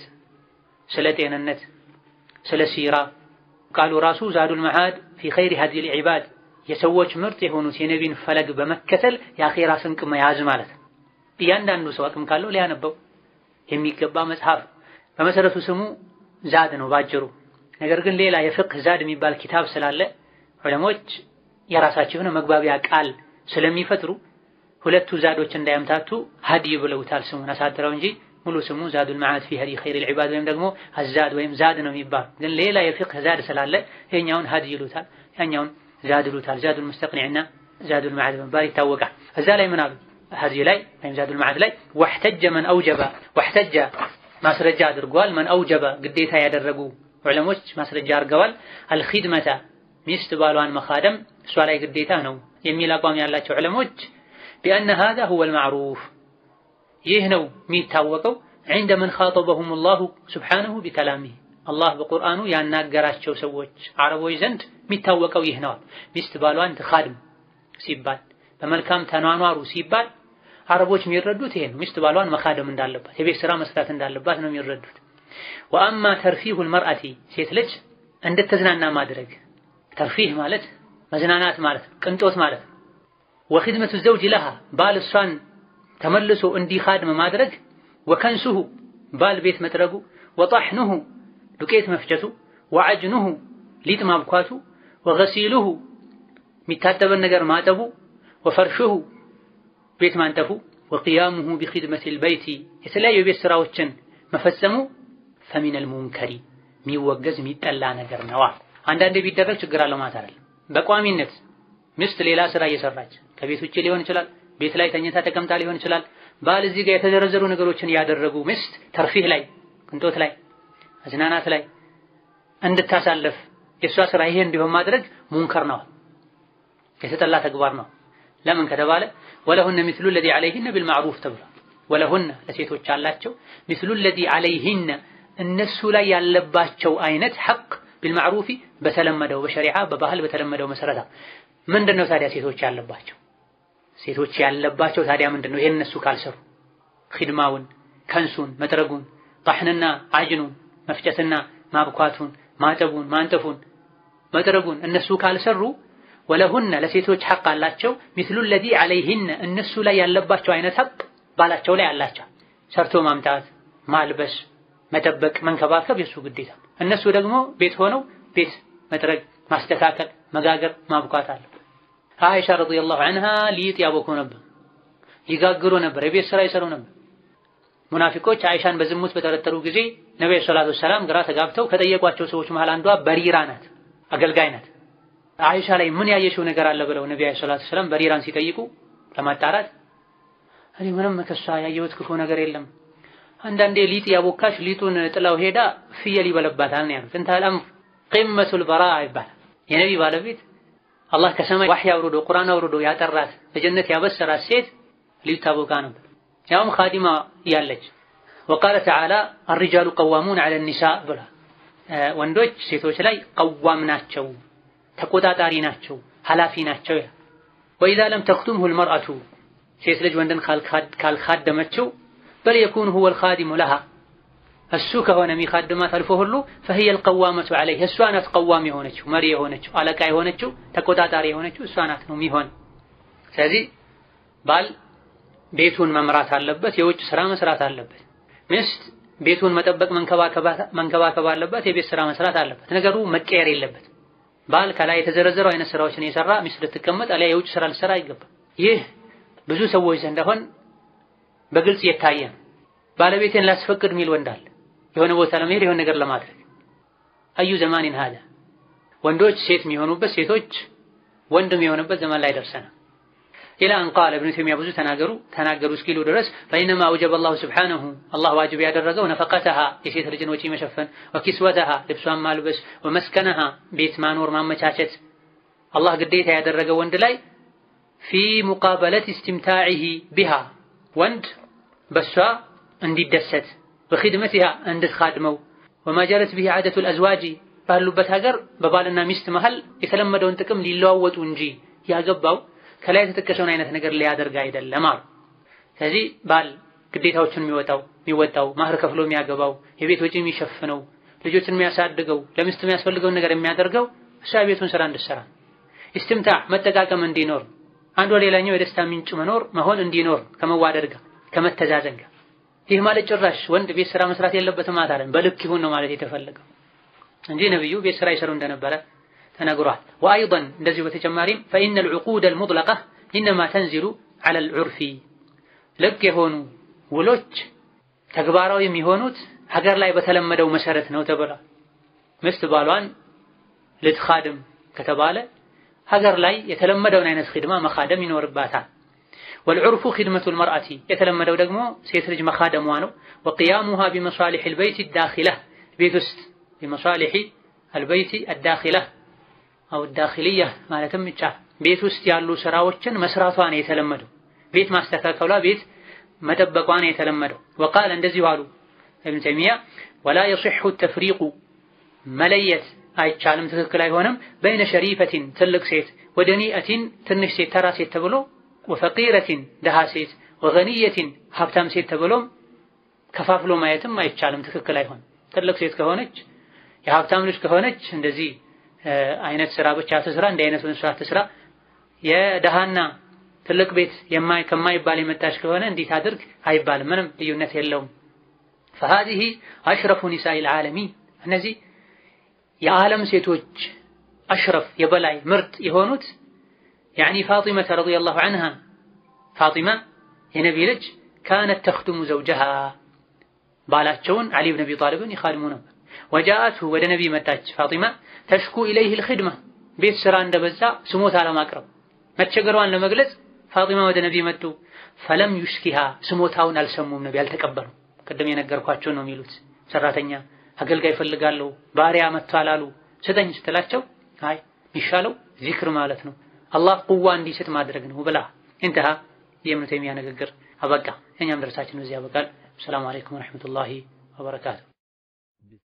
ስለ ጤንነት፣ ስለ ሲራ ቃሉ ራሱ ዛዱል መዓድ ፊ ኸይሪ ሀዲል ዒባድ የሰዎች ምርጥ የሆኑት የነቢን ፈለግ በመከተል የአኼራ ስንቅ መያዝ ማለት ነው። እያንዳንዱ ሰው አቅም ካለው ሊያነበው የሚገባ መጽሐፍ በመሰረቱ ስሙ ዛድ ነው ባጭሩ። ነገር ግን ሌላ የፍቅህ ዛድ የሚባል ኪታብ ስላለ ዑለሞች የራሳቸው የሆነ መግባቢያ ቃል ስለሚፈጥሩ ሁለቱ ዛዶች እንዳያምታቱ ሀዲ ብለውታል ስሙን አሳጥረው እንጂ ሙሉ ስሙ ዛዱል መዓድ ፊ ሀዲ ኸይሪል ዒባድ ወይም ደግሞ አዛድ ወይም ዛድ ነው የሚባል። ግን ሌላ የፍቅህ ዛድ ስላለ ይሄኛውን ሀዲ ይሉታል፣ ያኛውን ዛድ ይሉታል። ዛዱል ሙስተቅኒዕና ዛዱል መዓድ በመባል ይታወቃል። እዛ ላይ ምን አሉ ሀዲ ላይ ወይም ዛዱል መዓድ ላይ ወሕተጀ መን አውጀበ ወሕተጀ ማስረጃ አድርጓል። መን አውጀበ ግዴታ ያደረጉ ዑለሞች ማስረጃ አድርገዋል። አልኺድመተ ሚስት ባሏን መኻደም እሷ ላይ ግዴታ ነው የሚል አቋም ያላቸው ዑለሞች ቢአነ ሃዛ ሁወል ማዕሩፍ ይህ ነው የሚታወቀው ዐንደ መን ኻጠበሁም አላሁ ሱብሓነሁ ቢከላሚህ አላህ በቁርአኑ ያናገራቸው ሰዎች አረቦች ዘንድ የሚታወቀው ይህ ነዋል። ሚስት ባሏን ትኻድም ሲባል በመልካም ተኗኗሩ ሲባል አረቦች የሚረዱት ይሄ ነው። ሚስት ባሏን መኻደም እንዳለባት የቤት ስራ መስራት እንዳለባት ነው የሚረዱት። ወአማ ተርፊሁል መርአቲ ሴት ልጅ እንድትዝናና ማድረግ ተርፊህ ማለት መዝናናት ማለት ነው፣ ቅንጦት ማለት ነው። ወኺድመቱ ዘውጅ ለሃ ባል እሷን ተመልሶ እንዲኻድም ማድረግ ወከንሱሁ ባል ቤት መጥረጉ ወጣሕኑሁ ዱቄት መፍጨቱ ወዐጅኑሁ ሊጥ ማብኳቱ ወገሲሉሁ የሚታጠበን ነገር ማጠቡ ወፈርሹሁ ቤት ማንጠፉ ወቅያሙሁ ቢኺድመቲል በይቲ የተለያዩ የቤት ስራዎችን መፈጸሙ ፈሚነል ሙንከሪ የሚወገዝ የሚጠላ ነገር ነዋ። አንዳንዴ ቢደረግ ችግር አለው ማለት አይደለም። በቋሚነት ሚስት ሌላ ስራ እየሰራች ከቤት ውጭ ሊሆን ይችላል፣ ቤት ላይ ተኝታ ተቀምጣ ሊሆን ይችላል። ባል እዚህ ጋር የተዘረዘሩ ነገሮችን ያደረጉ ሚስት ተርፊህ ላይ ቅንጦት ላይ መዝናናት ላይ እንድታሳልፍ የእሷ ስራ ይሄ እንዲሆን ማድረግ ሙንከር ነው፣ የተጠላ ተግባር ነው። ለምን ከተባለ ወለሁነ ሚስሉ ለዚ ዐለይሂነ ቢልማዕሩፍ ተብሏል። ወለሁነ ለሴቶች አላቸው ሚስሉ ለዚ ዐለይሂነ እነሱ ላይ ያለባቸው አይነት ሐቅ ቢልማዕሩፊ በተለመደው በሸሪዓ በባህል በተለመደው መሰረታ ምንድን ነው ታዲያ ሴቶች ያለባቸው ሴቶች ያለባቸው ታዲያ ምንድን ነው? ይሄን እነሱ ካልሰሩ ኺድማውን፣ ከንሱን፣ መጥረጉን፣ ጣሕንና አጅኑን መፍጨትና ማብኳቱን፣ ማጠቡን፣ ማንጠፉን፣ መጥረጉን እነሱ ካልሰሩ ወለሁነ ለሴቶች ሐቅ አላቸው ሚስሉ ለዚ ዐለይሂነ እነሱ ላይ ያለባቸው አይነት ሐቅ ባላቸው ላይ አላቸው። ሰርቶ ማምጣት፣ ማልበስ፣ መጠበቅ፣ መንከባከብ የሱ ግዴታ። እነሱ ደግሞ ቤት ሆነው ቤት መጥረግ፣ ማስተካከል፣ መጋገር፣ ማብኳት አለ። አይሻ ረዲየላሁ ዐንሃ ሊጥ ያቦኩ ነበር፣ ይጋግሩ ነበር፣ የቤት ስራ ይሰሩ ነበር። ሙናፊቆች አይሻን በዝሙት በጠረጠሩ ጊዜ ነብዩ ሰለላሁ ዐለይሂ ወሰለም ግራ ተጋብተው ከጠየቋቸው ሰዎች መሃል አንዷ በሪራ ናት፣ አገልጋይ ናት። አይሻ ላይ ምን ያየሽው ነገር አለ ብለው ነብዩ ሰለላሁ ዐለይሂ ወሰለም በሪራን ሲጠይቁ ለማጣራት እኔ ምንም ከሷ ያየሁት ክፉ ነገር የለም፣ አንዳንዴ ሊጥ ያቦካሽ ሊጡን ጥላው ሄዳ ፍየል ይበለባታል ነው ያሉት። እንታል አምር ቂመቱል በራአ ይባላል። የነቢ ባለቤት አላህ ከሰማይ ዋህይ አውርዶ ቁርአን አውርዶ ያጠራት በጀነት ያበሰራት ሴት ሊጥ ታቦካ ነበር። ያውም ኻዲማ ያለች ወቃለ ተዓላ አርጃሉ ቀዋሙን ዐለ ኒሳእ ብላ ወንዶች ሴቶች ላይ ቀዋም ናቸው፣ ተቆጣጣሪ ናቸው፣ ኃላፊ ናቸው ይላል። ወኢዛ ለም ተክቱምሁ ልመርአቱ ሴት ልጅ ወንድን ካልካደመችው በል የኩኑ ሁወ ልኻዲሙ ለሃ እሱ ከሆነ የሚካድማት አልፎ ሁሉ ፈሂየ ልቀዋመቱ ዐለይህ እሷ ናት ቀዋም የሆነችው መሪ የሆነችው አለቃ የሆነችው ተቆጣጣሪ የሆነችው እሷ ናት ነው የሚሆን። ስለዚህ ባል ቤቱን መምራት አለበት፣ የውጭ ስራ መስራት አለበት። ሚስት ቤቱን መጠበቅ መንከባከብ አለበት፣ የቤት ስራ መስራት አለበት። ነገሩ መቀየር የለበት። ባል ከላይ የተዘረዘረው አይነት ስራዎችን የሰራ ሚስት ልትቀመጥ አሊያ የውጭ ስራ ልትሰራ አይገባም። ይህ ብዙ ሰዎች ዘንድ አሁን በግልጽ የታየ ነው። ባለቤቴን ላስፈቅድ የሚል ወንድ አለ፣ የሆነ ቦታ ለመሄድ የሆነ ነገር ለማድረግ አዩ ዘማኒን ሀደ ወንዶች ሴት የሚሆኑበት ሴቶች ወንድ የሚሆኑበት ዘመን ላይ ደርሰናል። ኢላ አን ቃለ ኢብኑ ተይሚያ ብዙ ተናገሩ ተናገሩ እስኪሉ ድረስ ፈኢነማ አውጀበ አላሁ ስብሓነሁ አላህ ዋጅብ ያደረገው ነፈቀተሃ የሴት ልጅን ወጪ መሸፈን፣ ወኪስወተሃ ልብሷን ማልበስ፣ ወመስከነሃ ቤት ማኖር ማመቻቸት አላህ ግዴታ ያደረገው ወንድ ላይ ፊ ሙቃበለት ኢስቲምታዒሂ ቢሃ ወንድ በሷ እንዲደሰት በኺድመቲሃ እንድትኻድመው ወማጀረት ቢሂ ዐደቱል አዝዋጂ ባሉበት ሀገር በባልና ሚስት መሃል የተለመደውን ጥቅም ሊለዋወጡ እንጂ ያገባው ከላይ የተጠቀሰውን አይነት ነገር ሊያደርግ አይደለም አሉ። ስለዚህ ባል ግዴታዎችን የሚወጣው የሚወጣው ማህር ከፍሎ የሚያገባው የቤት ወጪ የሚሸፍነው ልጆችን የሚያሳድገው ለሚስት የሚያስፈልገውን ነገር የሚያደርገው እሷ የቤቱን ስራ እንድትሰራ ኢስቲምታዕ መጠቃቀም እንዲኖር አንዱ ሌላኛው የደስታ ምንጭ መኖር መሆን እንዲኖር ከመዋደድ ጋር ከመተዛዘን ጋር። ይህ ማለት ጭራሽ ወንድ ቤት ስራ መስራት የለበትም ማለት አይደለም። በልክ ይሁን ነው ማለት የተፈለገው እንጂ ነብዩ ቤት ስራ ይሰሩ እንደነበረ ተነግሯል። ወአይضን እንደዚሁ በተጨማሪም ፈኢነ ልዑቁድ አልሙጥለቃ ኢነማ ተንዚሉ ዐለ ልዑርፊ ልቅ የሆኑ ውሎች ተግባራዊ የሚሆኑት ሀገር ላይ በተለመደው መሰረት ነው ተብሏል። ሚስት ባሏን ልትኻድም ከተባለ ሀገር ላይ የተለመደውን አይነት ኺድማ መኻደም ይኖርባታል። ወልዑርፉ ኺድመቱል መርአቲ የተለመደው ደግሞ ሴት ልጅ መኻደሟ ነው። ወቅያሙሃ ቢመሳሊሕ አልበይት አዳኺላ ቤት ውስጥ ቢመሳሊሕ አልበይት አዳኺላ አው ዳኺልያ ማለትም ይቻላል። ቤት ውስጥ ያሉ ስራዎችን መስራቷ ነው የተለመደው። ቤት ማስተካከሏ፣ ቤት መጠበቋ ነው የተለመደው። ወቃል እንደዚሁ አሉ ኢብኑ ተይሚያ ወላ የሲሑ ተፍሪቁ መለየት አይቻልም፣ ትክክል አይሆንም። በይነ ሸሪፈቲን ትልቅ ሴት ወደኒአቲን ትንሽ ሴት ተራ ሴት ተብሎ ወፈቂረቲን ደሃ ሴት ወገኒየቲን ሀብታም ሴት ተብሎም ከፋፍሎ ማየትም አይቻልም፣ ትክክል አይሆንም። ትልቅ ሴት ከሆነች የሀብታም ልጅ ከሆነች እንደዚህ አይነት ስራ ብቻ ትስራ፣ እንዲህ አይነቱን ስራ ትስራ። የደሃና ትልቅ ቤት የማይ ከማይባል የመጣች ከሆነ እንዲህ ታድርግ አይባልም። ምንም ልዩነት የለውም። ፈሃዚሂ አሽረፉ ኒሳኢል ዓለሚን እነዚህ የዓለም ሴቶች አሽረፍ የበላይ ምርጥ የሆኑት ያኒ ፋጢመተ ረዲየላሁ ዐንሃ ፋጢማ የነቢ ልጅ ካነት ተኽድሙ ዘውጀሃ ባላቸውን ዓሊ ብን አቢ ጣሊብን ይኻድሙ ነበር። ወጃአትሁ ወደ ነቢ መጣች ፋጢማ ተሽኩ ኢለይህ ልኽድማ ቤት ስራ እንደበዛ ስሞታ ለማቅረብ መቸገሯን ለመግለጽ ፋጢማ ወደ ነቢ መጡ። ፈለም ዩሽኪሃ ስሞታውን አልሰሙም፣ ነቢ አልተቀበሉም። ቅድም የነገርኳቸው ነው የሚሉት ሰራተኛ አገልጋይ እፈልጋለሁ ባሪያ መጥቷል አሉ ስጠኝ ስትላቸው አይ የሚሻለው ዚክር ማለት ነው አላህ ቁዋ እንዲስጥ ማድረግ ነው ብላ እንተሃ የኢብኑ ተይሚያ ንግግር አበቃ። እኛም ደርሳችን እዚህ ያበቃል። ሰላም አለይኩም ወረሕመቱላሂ ወበረካቱ።